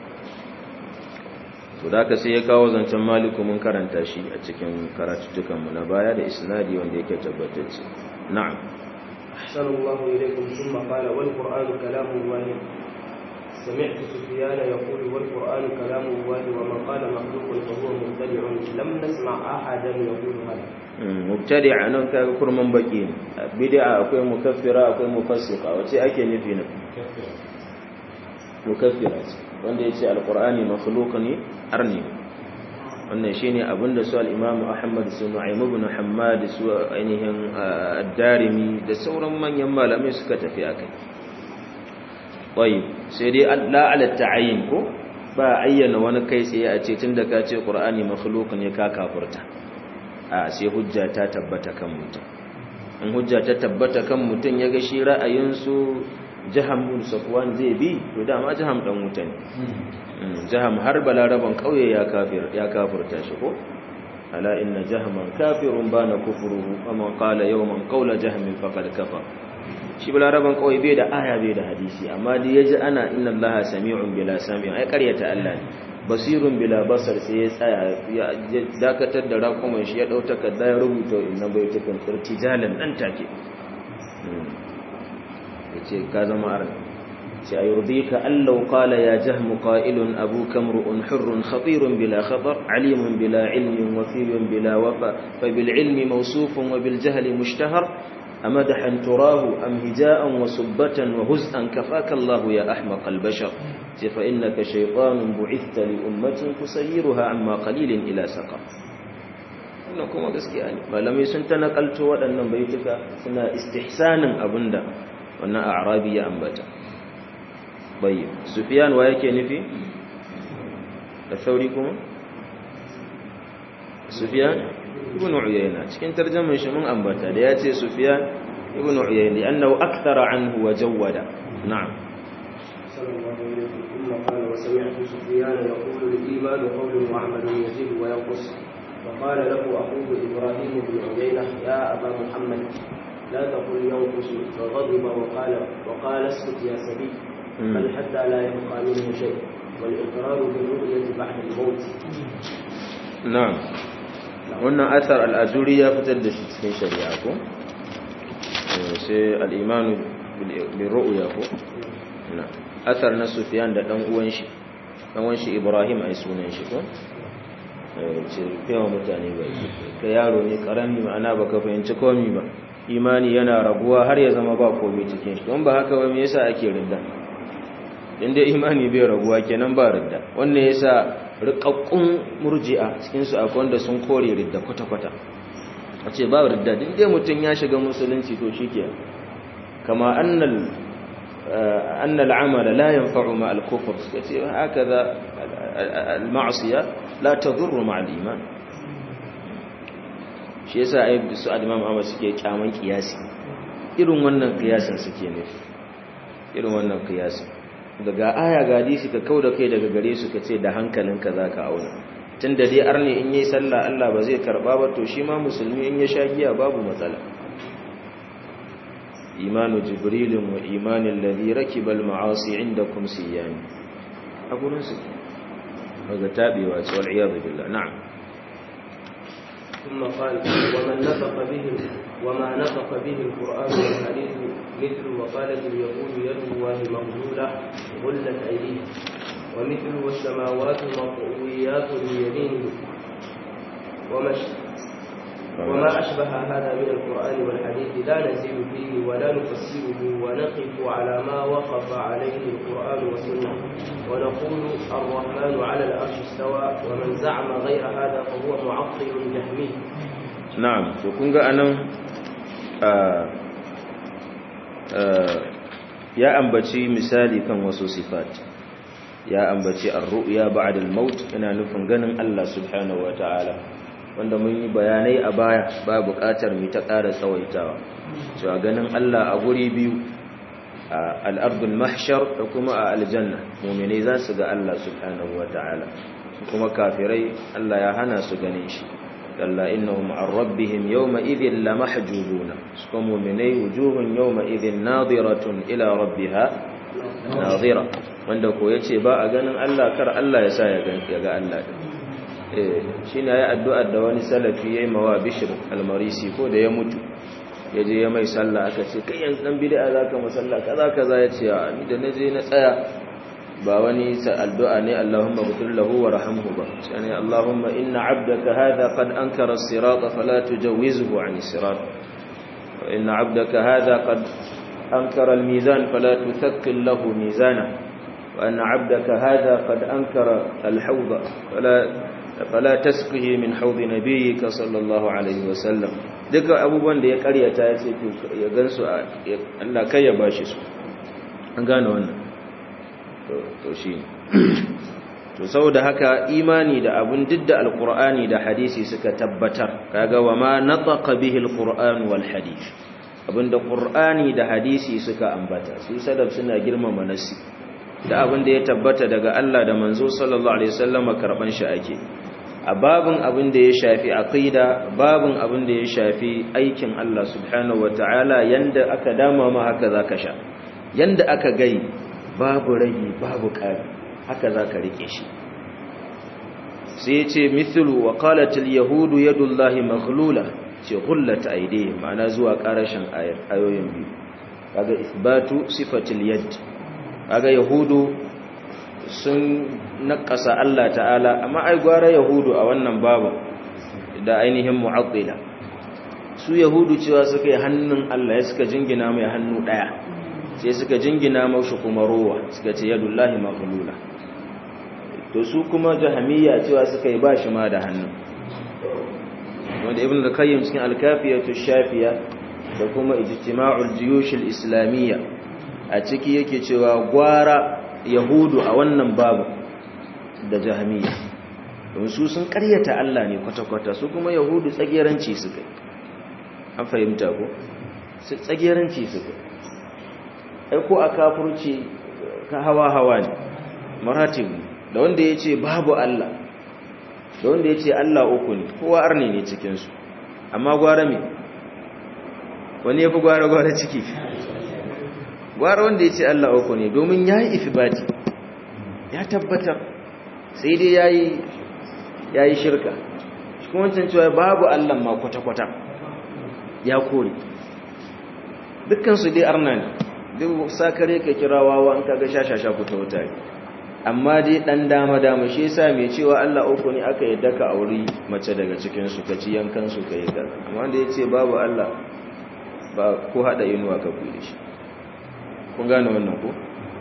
to da ka sai ya kawo zancen maliku mun karanta shi a cikin karatuttukanmu na baya da isnadi wanda yake tabbatacce na'am أحسن الله إليكم ثم قال والقرآن كلام الله سمعت سفيان يقول والقرآن كلام الله ومن قال مخلوق فهو مبتدع لم نسمع أحدا يقول هذا mubtadi' nan ka kurman baki ne bid'a akwai mukaffira akwai mufassiqa wace ake nufi ne mukaffira ce wanda yace alqur'ani makhluq ne arni wannan shine abinda su al-imam Ahmad su Nu'aym ibn Hammad su ainihin ad-Darimi da sauran manyan malamai suka tafi akai tayyib sai dai la ala ta'ayyin ko ba ayyana wani kai tsaye a ce tunda ka ce qur'ani makhluq ne ka kafurta a sai hujja ta tabbata kan mutum in hujja ta tabbata kan mutum ya ga shi ra'ayinsu jaham bin safwan zai bi to dama jaham dan wuta ne jaham har balaraban kauye ya kafir ya kafirta shi ko ala inna jahaman kafirun bana kufruhu amma qala yawman qawla jahmin faqad kafar shi balaraban kauye bai da aya bai da hadisi amma da yaji ana inna allaha sami'un bila sami'un ai karyata Allah ne basirun bila basar sai ya tsaya ya dakatar da rakuman shi ya dau takarda ya rubuta inna baitukan irtijalan dan take yace ka zama aran sai ayurdika allau qala ya jahm qa'ilun abuka mru'un hurrun khatirun bila khatar alimun bila ilmin wafiyun bila wafa fa bil ilmi mawsufun wa bil jahli mushtahar أمدحا تراه أم هجاء وسبة وهزءا كفاك الله يا أحمق البشر فإنك شيطان بعثت لأمة تسيرها عما قليل إلى سقر wannan kuma gaskiya ne malamai sun ta nakalto waɗannan baituka suna istihsanin abinda wannan a'rabi ya ambata bayyana sufyan wa yake nufi da sauri kuma sufyan ibn uyayna cikin tarjuman shi mun ambata da yace sufyan ibn uyayna annahu akthara anhu wa jawwada na'am قال وسمعت سفيان يقول الإيمان قول وعمل يزيد وينقص وقال له أخوه إبراهيم بن عيينة يا أبا محمد لا تقل ينقص فغضب وقال وقال اسكت يا سبي بل حتى لا يبقى منه شيء والإقرار بالرؤية بعد الموت نعم wannan asar al'aduri ya fitar da shi cikin shari'a ko sai al'imanu bin ru'uya ko asar na sufiyan da ɗan uwan shi ɗan uwan shi ibrahim a sunan shi ko ce yawan mutane ba ka yaro ne ƙarami ma'ana ba ka fahimci komi ba imani yana raguwa har ya zama ba komi cikin shi don ba haka ba me yasa ake ridda inda imani bai raguwa kenan ba ridda wannan yasa rikakkun murji'a cikinsu akwai wanda sun kore ridda kwata-kwata a ce ba ridda duk dai mutum ya shiga musulunci to shi ke kama annal amala la yanfa'u ma al-kufr suka ce haka za al-ma'asiya la tadurru ma al-iman shi yasa ai su al-imam Ahmad suke kyaman kiyasi irin wannan kiyasin suke nufi irin wannan kiyasin daga aya ga hadisi ka kauda kai daga gare su ka ce da hankalinka za ka auna tun da dai arne in yi sallah Allah ba zai karba ba to shi ma musulmi in ya sha giya babu matsala imanu jibrilin wa imanin ladhi rakibal ma'asi indakum siyani a gurin su daga tabewa ce wal iyad billah na'am ثم قال ومن نطق به وما نطق به القرآن والحديث مثل وقالت اليهود يد الله مغلولة غلت أيديه ومثل والسماوات مطويات بيمينه وما وما أشبه هذا من القرآن والحديث لا نزيد فيه ولا نفسره ونقف على ما وقف عليه القرآن والسنة ونقول الرحمن على العرش استوى ومن زعم غير هذا فهو معطل جهمي نعم وكنغا أنا ya ambaci misali kan wasu sifat ya ambaci ar-ru'ya ba'da al-maut ina nufin ganin Allah subhanahu wataala wanda mun yi bayanai a baya ba buƙatar mu ta ƙara tsawaitawa cewa ganin Allah a guri biyu a al-ardul mahshar da kuma a aljanna mu'minai za su ga Allah subhanahu wataala kuma kafirai Allah ya hana su ganin shi kalla innahum an rabbihim yawma idhin lamahjubuna su kuma mu'minai wujuhun yawma idhin nadiratun ila rabbiha nadira wanda ko yace ba a ganin Allah kar Allah ya sa ya ga Allah din eh shine yayi addu'ar da wani salafi yayi mawa Bishr al-Marisi ko da ya mutu yaje ya mai sallah aka ce kai yanzu dan bid'a zaka musalla kaza kaza yace a ni da naje na tsaya ba wani addu'a ne Allahumma ghfir lahu wa rahamhu ba sai Allahumma inna 'abdaka hadha qad ankara as-sirata fala tujawizhu 'ani as-sirat wa inna 'abdaka hadha qad ankara al-mizan fala tuthaqqil lahu mizana wa anna 'abdaka hadha qad ankara al-hawd fala fala tasqihi min hawd nabiyyika sallallahu alayhi wa sallam duka abubuwan da ya karyata ya ce ya gansu Allah kai ya bashi su an gane wannan to shi to saboda haka imani da abun didda alqur'ani da hadisi suka tabbatar kaga wa ma nataqa bihi alqur'an wal hadith abinda qur'ani da hadisi suka ambata su sadab suna girmama nasi da abin da ya tabbata daga Allah da manzo sallallahu alaihi wasallam karban shi ake a babin abin da ya shafi aqida babin abin da ya shafi aikin Allah subhanahu wataala yanda aka dama ma haka zaka sha yanda aka gai babu ragi babu kari haka za ka rike shi sai ce mithlu wa qalatil yahudu yadullahi maghlula ce ghullat aydihim ma'ana zuwa karashin ayoyin biyu kaga isbatu sifatil yad kaga yahudu sun nakasa Allah ta'ala amma ai gwara yahudu a wannan babu da ainihin mu'attila su yahudu cewa suka yi hannun Allah ya suka jingina mai hannu daya sai suka jingina mashi kuma rowa suka ce yadullahi maghlula to su kuma jahamiyya cewa suka yi bashi ma da hannu wanda ibn al-qayyim cikin al-kafiyatu shafiya da kuma ijtima'ul juyush al-islamiyya a ciki yake cewa gwara yahudu a wannan babu da jahamiyya don su sun karyata Allah ne kwata-kwata su kuma yahudu tsageranci suka an fahimta ko su tsageranci suka ai ko a kafurci ka hawa-hawa ne maratib da wanda ya ce babu Allah da wanda ya ce Allah uku ne kowa arne ne cikinsu amma gwara me wani ya fi gwara-gwara ciki gwara wanda ya ce Allah uku ne domin ya yi ifibati ya tabbatar sai dai ya yi shirka shi kuma wancan cewa babu Allah ma kwata-kwata ya kore dukkansu dai arna ne duk sakare ka kira wawa an kaga shashasha ku ta wuta amma dai dan dama dama shi yasa mai cewa Allah uku ne aka yadda ka auri mace daga cikin su ka ci yankan su kai da amma wanda yace babu Allah ba ko hada inuwa ka kure shi kun gane wannan ko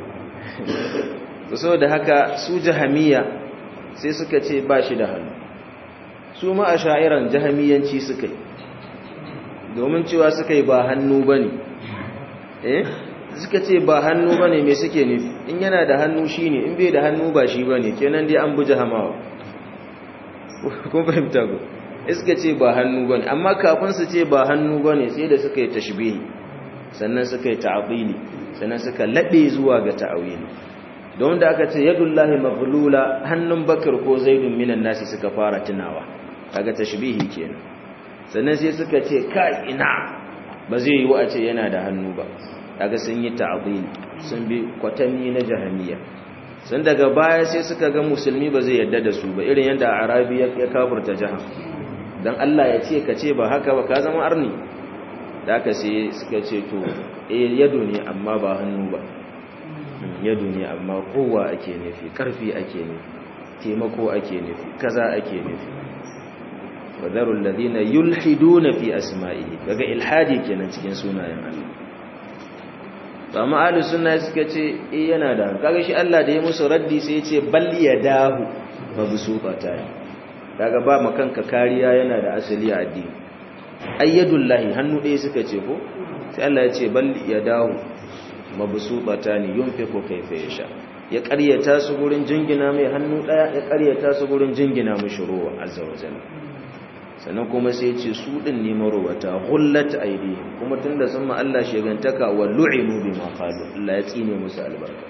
saboda haka su jahamiya sai suka ce ba shi da hannu su ma a sha'iran jahamiyanci suka yi domin cewa suka yi ba hannu ba ne eh suka ce ba hannu ba ne mai suke nufi in yana da hannu shi ne in bai da hannu ba shi ba ne kenan dai an buja hamawa kun fahimta ku suka ce ba hannu ba ne amma kafin su ce ba hannu ba ne sai da suka yi tashbihi sannan suka yi ta'abili sannan suka laɓe zuwa ga ta'awili don da aka ce yadullahi maghlula hannun bakar ko zaidun minan nasi suka fara tunawa kaga tashbihi kenan sannan sai suka ce ka ina ba zai yi wa a ce yana da hannu ba kaga sun yi ta'dil sun bi kwatami na jahamiya sun daga baya sai suka ga musulmi ba zai yadda da su ba irin yadda arabi ya kafurta jaha dan Allah ya ce ka ce ba haka ba ka zama arni da aka sai suka ce to eh yado ne amma ba hannu ba yado ne amma kowa ake nufi karfi ake nufi taimako ake nufi kaza ake nufi wadarul ladina yulhiduna fi asma'ihi kaga ilhadi kenan cikin sunayen Allah amma ahlus sunna suka ce eh yana da kaga shi Allah da ya musu raddi sai ya ce bal yadahu mabsuqata kaga ba makanka kariya yana da asali a addini ayyadullahi hannu ɗaya suka ce ko sai Allah ya ce bal yadahu mabsuqata ni yunfiqu kayfa yasha ya ƙaryata su gurin jingina mai hannu ɗaya ya ƙaryata su gurin jingina mashi ruwa azza wa jalla sannan kuma sai ce su ɗin ne marowata hullat aidihim kuma tunda sun ma Allah shegantaka wa lu'inu bima qalu Allah ya tsine musu albarka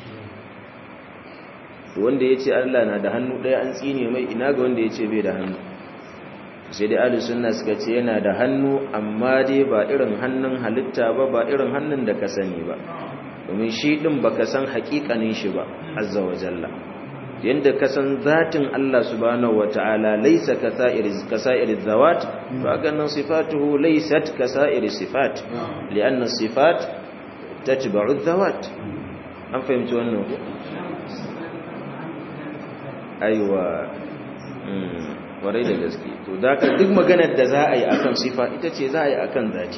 to wanda yace Allah na da hannu ɗaya an tsine mai ina ga wanda yace bai da hannu sai dai ahlus sunna suka ce yana da hannu amma dai ba irin hannun halitta ba ba irin hannun da ka sani ba domin shi din baka san hakikanin shi ba azza wa jalla yanda ka san zatin Allah subhanahu wataala laysa kasa'ir kasa'ir zawat fa ganin sifatuhu laysat kasa'ir sifat lianna sifat tatba'u zawat an fahimci wannan ko aiwa warai da gaske to da ka duk maganar da za a yi akan sifa ita ce za a yi akan zati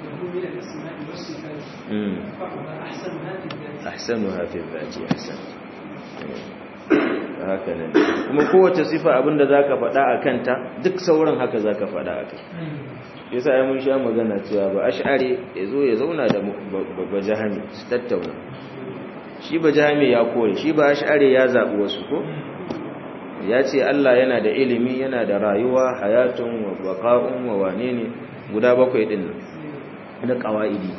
ahsanuha fi dhati ahsan haka ne kuma kowace sifa abinda zaka faɗa akan ta duk sauran haka zaka faɗa akai yasa ai mun sha magana cewa ba ash'ari yazo ya zauna da bajahami su tattauna shi bajahami ya kore shi ba ash'ari ya zabi wasu ko ya ce Allah yana da ilimi yana da rayuwa hayatun wa baqa'un wa wane ne guda bakwai din na qawaidi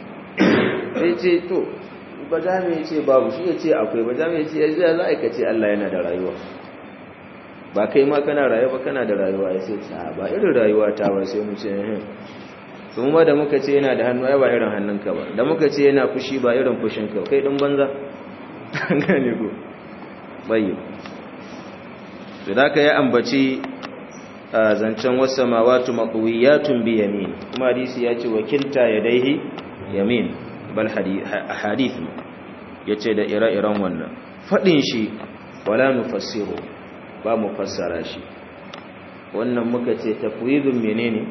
sai ce to ba za mu ce babu shi ya ce akwai ba za mu ce ya za a ce Allah yana da rayuwa ba kai ma kana rayuwa ba kana da rayuwa ya sai ta ba irin rayuwa ta ba sai mu ce eh to mu da muka ce yana da hannu ai ba irin hannunka ba da muka ce yana fushi ba irin fushinka kai din banza gane ko bayi to da ka yi ambaci zancen wasu samawatu maqwiyatun bi yamin kuma hadisi ya ce wakilta yadaihi yamin bal hadith yace da ire-iren wannan fadin shi wala nufassiru ba mu fassara shi wannan muka ce tafwidun menene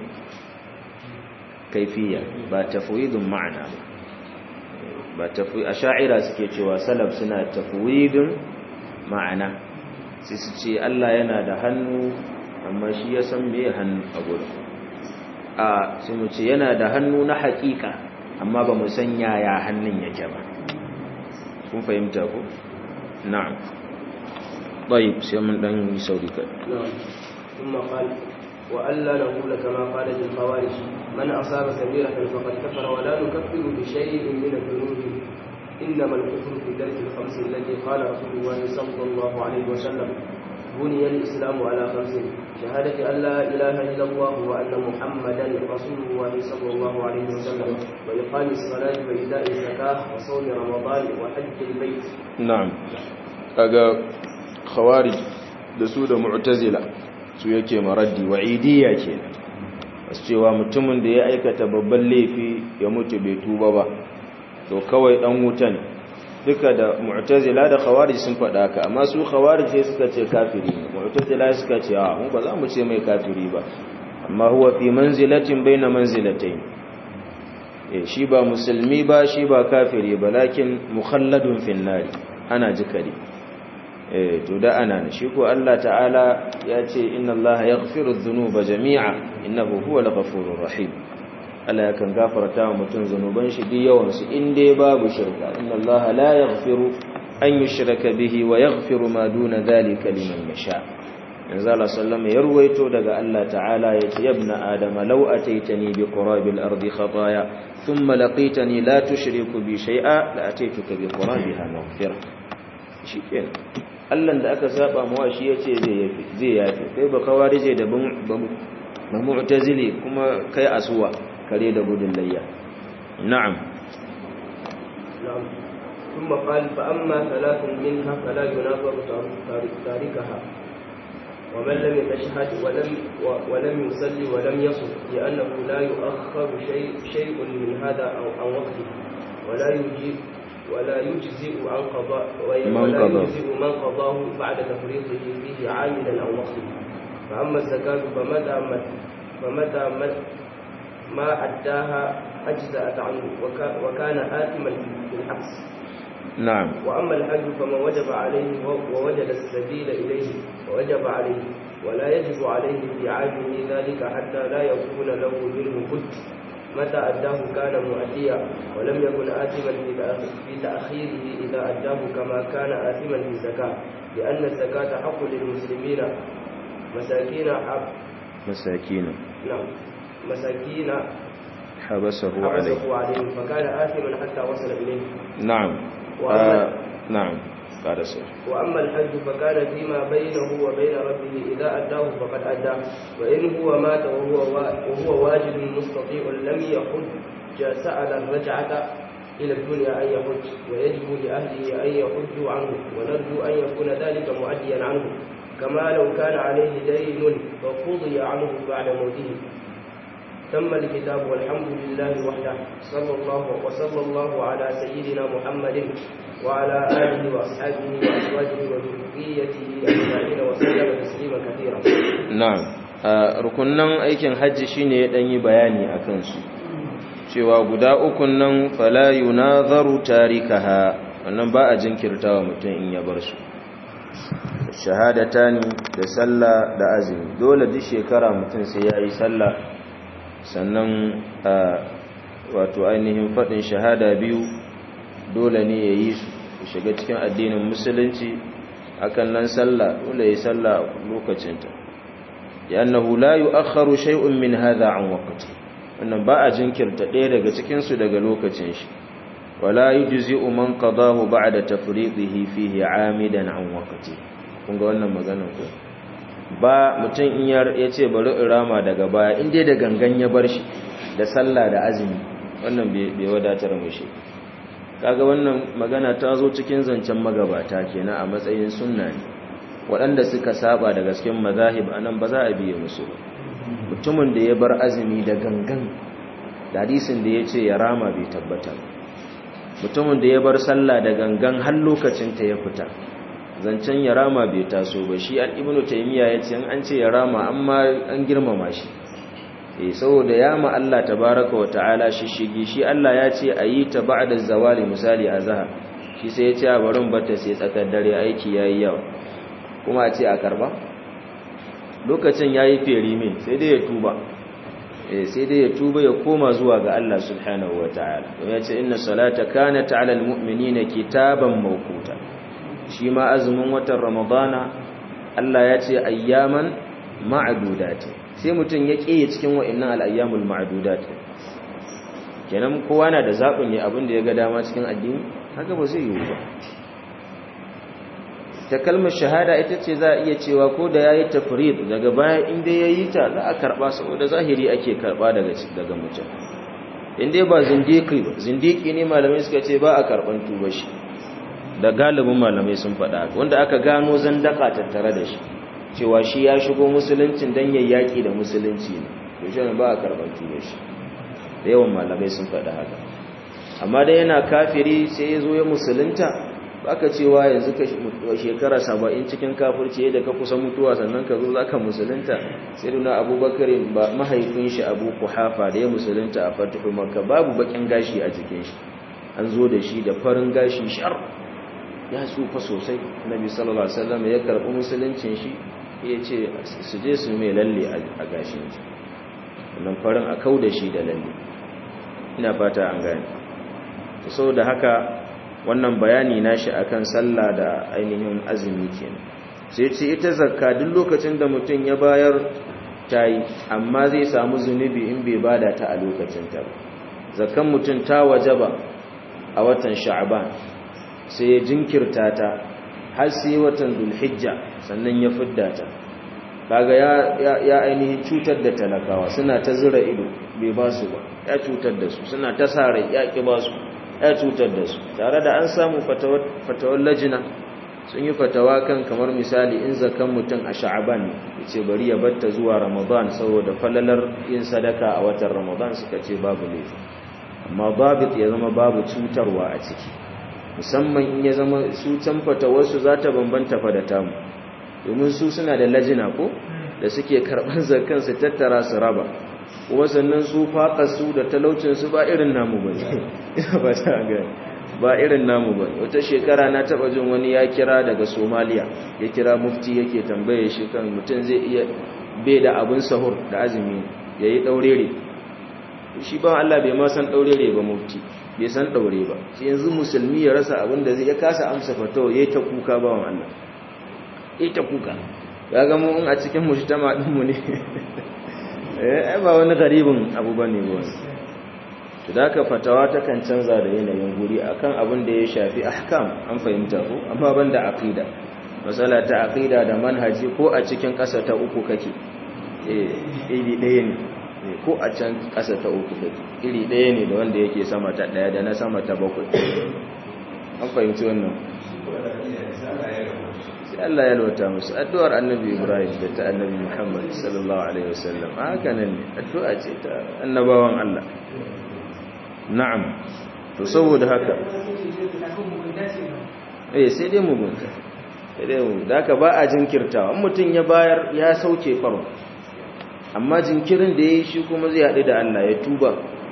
kaifiya ba tafwidun ma'ana ba tafwi asha'ira suke cewa salaf suna tafwidun ma'ana sai su ce Allah yana da hannu amma shi ya san me hannu a gurin a sai mu ce yana da hannu na haƙiƙa amma ba mu san yaya hannun yake ba kun fahimta ko na'am طيب سيمن دان يسوري كده نعم ثم قال وألا نقول كما قالت الخوارج من أصاب كبيرة فقد كفر ولا نكفر بشيء من الذنوب إنما الكفر في درك الخمس التي قال رسول الله صلى الله عليه وسلم بني الإسلام على خمس شهادة أن لا إله إلا الله وأن محمدا رسول الله صلى الله عليه وسلم وإقام الصلاة وإيتاء الزكاة وصوم رمضان وحج البيت نعم kaga khawarij da su da mu'tazila su yake maraddi wa'idiyya kenan wasu cewa mutumin da ya aikata babban laifi ya mutu bai tuba ba to kawai dan wuta ne duka da mu'tazila da khawarij sun faɗa ka amma su khawarij sai suka ce kafiri ne mu'tazila suka ce a mu ba za mu ce mai kafiri ba amma huwa fi manzilatin baina manzilatayn eh shi ba musulmi ba shi ba kafiri ba lakin mukhalladun fin nari ana jikari eh to da ana ne shi ko Allah ta'ala ya ce inna Allah yaghfiru dhunuba jami'a innahu huwal ghafurur rahim Allah yakan gafarta wa mutum zanuban shi duk yawan su in dai babu shirka inna Allah la yaghfiru an yushraka bihi wa yaghfiru ma duna dhalika liman yasha yanzu Allah sallama ya ruwaito daga Allah ta'ala ya ce yabna adama law ataitani bi qurabil ardi khataaya thumma laqitani la tushriku bi shay'a la ataituka bi qurabiha maghfira shikenan Allah da aka saba mawa shi yace zai yafi zai yafi kai ba kawarije da ba mu'tazili kuma kai asuwa kare da gudun layya na'am نعم ثم قال فأما ثلاث منها فلا ينافر تاركها ومن لم يتشهد ولم ولم يصلي ولم يصم لأنه لا يؤخر شيء شيء من هذا أو عن وقته ولا يجيب ولا يجزئ عن قضاء ولا يجزئ من قضاه بعد تفريطه فيه عاملا أو وقته فأما الزكاة فمتى فمتى ما أداها أجزأت عنه وكان آثما في الحبس نعم وأما الحج فمن وجب عليه ووجد السبيل إليه ووجب عليه ولا يجب عليه في عامه ذلك حتى لا يكون له منه بد متى أداه كان مؤديا ولم يكن آثما في تأخيره إذا أداه كما كان آثما في الزكاة لأن الزكاة حق للمسلمين مساكين حق مساكين نعم مساكين حبسه عليه حبسه عليهم فكان آثما حتى وصل إليه نعم آه نعم قال سير وأما الحج فكان فيما بينه وبين ربه إذا أداه فقد أداه وإن هو مات وهو وهو واجب مستطيع لم يحج سأل الرجعة إلى الدنيا أن يحج ويجب لأهله أن يحجوا عنه ونرجو أن يكون ذلك معديا عنه كما لو كان عليه دين فقضي عنه بعد موته تم الكتاب والحمد لله وحده صلى الله وصلى الله على سيدنا محمد وعلى آله وأصحابه وأزواجه وذريته أجمعين وسلم تسليما كثيرا na'am rukunnan aikin hajji shine ya danyi bayani akan su cewa guda ukun nan fala yunazaru tarikaha wannan ba a jinkirtawa mutum in ya bar su shahadatani da sallah da azumi dole duk shekara mutum sai ya yi sallah sannan wato ainihin faɗin shahada biyu dole ne ya yi su shiga cikin addinin musulunci akan nan sallah dole ya yi sallah lokacinta yannahu la yu'akhkharu shay'un min hadha an waqti wannan ba a jinkirta ɗaya daga cikin su daga lokacin shi wala yujzi'u man qadahu ba'da tafridihi fihi 'amidan an waqti kun ga wannan magana ko ba mutum in ya ce bari in rama daga baya in dai da gangan ya bar shi da sallah da azumi wannan bai wadatar mushi kaga wannan magana ta zo cikin zancen magabata kenan a matsayin sunna ne waɗanda suka saba da gasken mazahib anan ba za a biye musu ba mutumin da ya bar azumi da gangan da hadisin da ya ce ya rama bai tabbata mutumin da ya bar sallah da gangan har lokacin ta ya fita zancen ya rama bai taso ba shi an ibnu taymiya ya ce an ce ya rama amma an girmama shi eh saboda ya ma Allah tabaraka wa ta'ala shi shigi shi Allah ya ce ayi ta ba'da zawali misali azhar shi sai ya ce a barin bata sai tsakar dare aiki yayi yawa kuma a ce a karba lokacin yayi feri min sai dai ya tuba eh sai dai ya tuba ya koma zuwa ga Allah subhanahu wa ta'ala don ya ce inna salata kanat 'alal mu'minina kitaban mawquta shi ma azumin watan ramadana Allah ya ce ayyaman ma'adudati sai mutum ya ƙiye cikin wa'annan al'ayyamul ma'adudat kenan kowa na da zaɓin ne abin da ya ga dama cikin addini haka ba zai yiwu ba ta kalmar shahada ita ce za a iya cewa ko da ya yi tafrid daga baya inda ya yi ta za a karɓa saboda zahiri ake karɓa daga mutum inda ba zindiki ba zindiki ne malamai suka ce ba a karɓan tuba shi da galibin malamai sun faɗa wanda aka gano zandaka tattare da shi cewa shi ya shigo musuluncin don ya yaƙi da musulunci ne to shi ba a karɓar tuba shi da yawan malamai sun faɗa haka amma dai yana kafiri sai ya zo ya musulunta baka cewa yanzu ka shekara saba'in cikin kafirci yadda ka kusa mutuwa sannan ka zo za ka musulunta sai duna abubakar ba mahaifin shi abu kuhafa da ya musulunta a fatihu makka babu bakin gashi a jikin shi an zo da shi da farin gashi shar ya tsufa sosai nabi sallallahu alaihi wasallam ya karbi musuluncin shi ya ce su je su mai lalle a gashin shi wannan farin a kau da shi da lalle ina fata an gane saboda haka wannan bayani nashi akan sallah da ainihin azumi kenan sai ce ita zakka duk lokacin da mutum ya bayar tayi amma zai samu zunubi in bai bada ta a lokacin ta ba zakkan mutum ta wajaba a watan sha'ban sai ya jinkirta ta har sai watan dulhijja sannan ya fidda ta kaga ya ya ainihin cutar da talakawa suna ta zura ido bai ba su ba ya cutar da su suna ta sare ya ki ba su ya cutar da su tare da an samu fatawar lajina sun yi fatawa kan kamar misali in zakan mutum a sha'aban ce bari ya batta zuwa ramadan saboda falalar yin sadaka a watan ramadan suka ce babu laifi amma babit ya zama babu cutarwa a ciki musamman in ya zama su can fatawarsu za ta bambanta fa da tamu domin su suna da lajina ko da suke karɓar zakan su tattara su raba kuma sannan su su da talaucinsu ba irin namu ba ba ta gani ba irin namu ba wata shekara na taba jin wani ya kira daga somaliya ya kira mufti yake tambaye shi kan mutum zai iya bai da abin sahur da azumi ya yi ɗaurere shi ba Allah bai ma san daurere ba mufti bai san daure ba sai yanzu musulmi ya rasa abin da zai ya kasa amsa fatawa yayi ta kuka bawan Allah yayi ta kuka ya ga mu a cikin mujtama din mu ne eh ba wani garibin abu bane ba to da ka fatawa ta kan canza da yanayin guri akan abin da ya shafi ahkam an fahimta ko amma banda aqida masala ta aqida da manhaji ko a cikin ƙasa ta uku kake eh iri ɗaya ne ko a can ƙasa ta uku kake iri ɗaya ne da wanda yake sama ta ɗaya da na sama ta bakwai an fahimci wannan sai Allah ya lwata musu addu'ar annabi Ibrahim da ta annabi Muhammad sallallahu alaihi wasallam haka nan ne addu'a ce ta annabawan Allah na'am to saboda haka eh sai dai mugunta sai dai mu da ka ba a jinkirtawa mutum ya bayar ya sauke farko amma jinkirin da yayi shi kuma zai haɗu da Allah ya tuba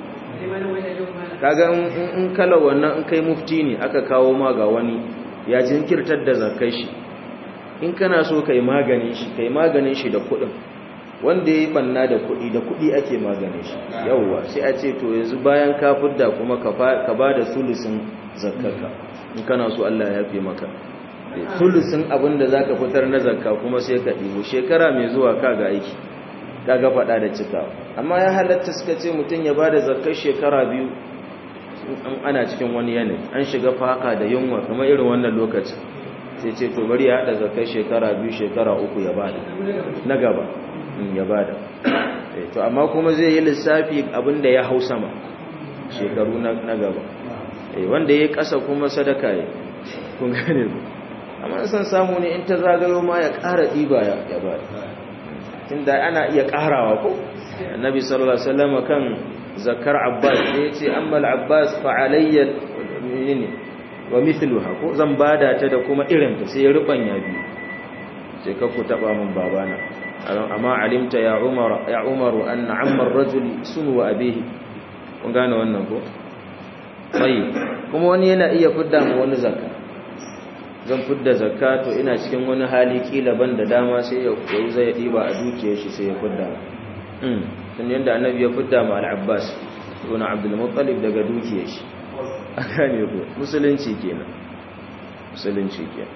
kaga in kala wannan in kai mufti ne aka kawo ma ga wani ya jinkirtar da zakai shi in kana so kai maganin shi kai maganin shi da kuɗin wanda ya yi banna da kuɗi da kuɗi ake maganin shi yauwa sai a ce to yanzu bayan ka fidda kuma ka ba da sulusin zakkarka in kana so Allah ya fi maka sulusin abin da za ka fitar na zakka kuma sai ka ɗibo shekara mai zuwa ka ga aiki ka ga faɗa da cikawa amma ya halatta suka ce mutum ya ba da zakkar shekara biyu ana cikin wani yanayi an shiga faka da yunwa kamar irin wannan lokacin sai ce to bari ya haɗa zakkar shekara biyu shekara uku ya bada na gaba ya bada to amma kuma zai yi lissafi abinda ya hau sama shekaru na gaba wanda ya kasa kuma sadaka ya kun gane ku amma san samu ne in ta zagayo ma ya ƙara ɗiba ya bada tunda ana iya ƙarawa ko annabi sallallahu alaihi wasallam kan zakar abbas ne yace amma al-abbas fa alayya ne wa mithluha ko zan bada ta da kuma irin ta sai ya rubanya biyu sai ka ku taba min babana amma alimta ya umar ya umaru anna amma ar-rajuli sunu wa abihi kun gane wannan ko sai kuma wani yana iya fidda mu wani zakka zan fidda zakka to ina cikin wani hali kila ban da dama sai ya koyi zai diba a dukiyar shi sai ya fidda mm tun yanda annabi ya fidda ma al-abbas ibn abdul muttalib daga dukiyar shi aka ne ko musulunci kenan musulunci kenan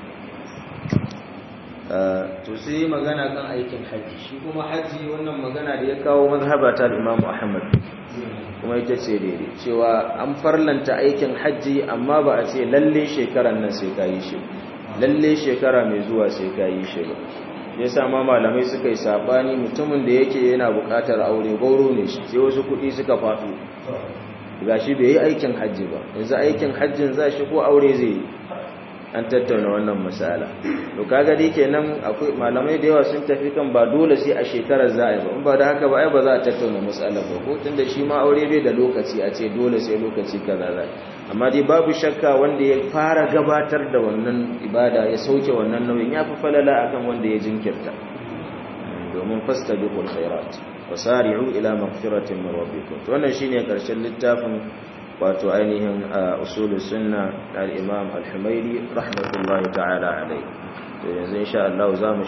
to sai magana kan aikin haji shi kuma haji wannan magana da ya kawo mazhaba ta Imam Ahmad kuma ita ce daidai cewa an farlanta aikin haji amma ba a ce lalle shekaran nan sai ka yi shi lalle shekara mai zuwa sai ka yi shi ba yasa ma malamai suka yi sabani mutumin da yake yana buƙatar aure gauro ne shi sai wasu kuɗi suka faɗo gashi bai yi aikin haji ba yanzu aikin hajjin za shi ko aure zai yi an tattauna wannan misala to kaga dai kenan akwai malamai da yawa sun tafi kan ba dole sai a shekarar za a yi ba in ba da haka ba ai ba za a tattauna misala ba ko tunda shi ma aure bai da lokaci a ce dole sai lokaci kaza za amma dai babu shakka wanda ya fara gabatar da wannan ibada ya sauke wannan nauyin ya fi falala akan wanda ya jinkirta domin fastabiqul khairat wasari'u ila maghfiratin min rabbikum to wannan shine karshen littafin wato ainihin usulul sunna al-imam al-humaidi rahmatullahi ta'ala alayhi to yanzu insha Allah zamu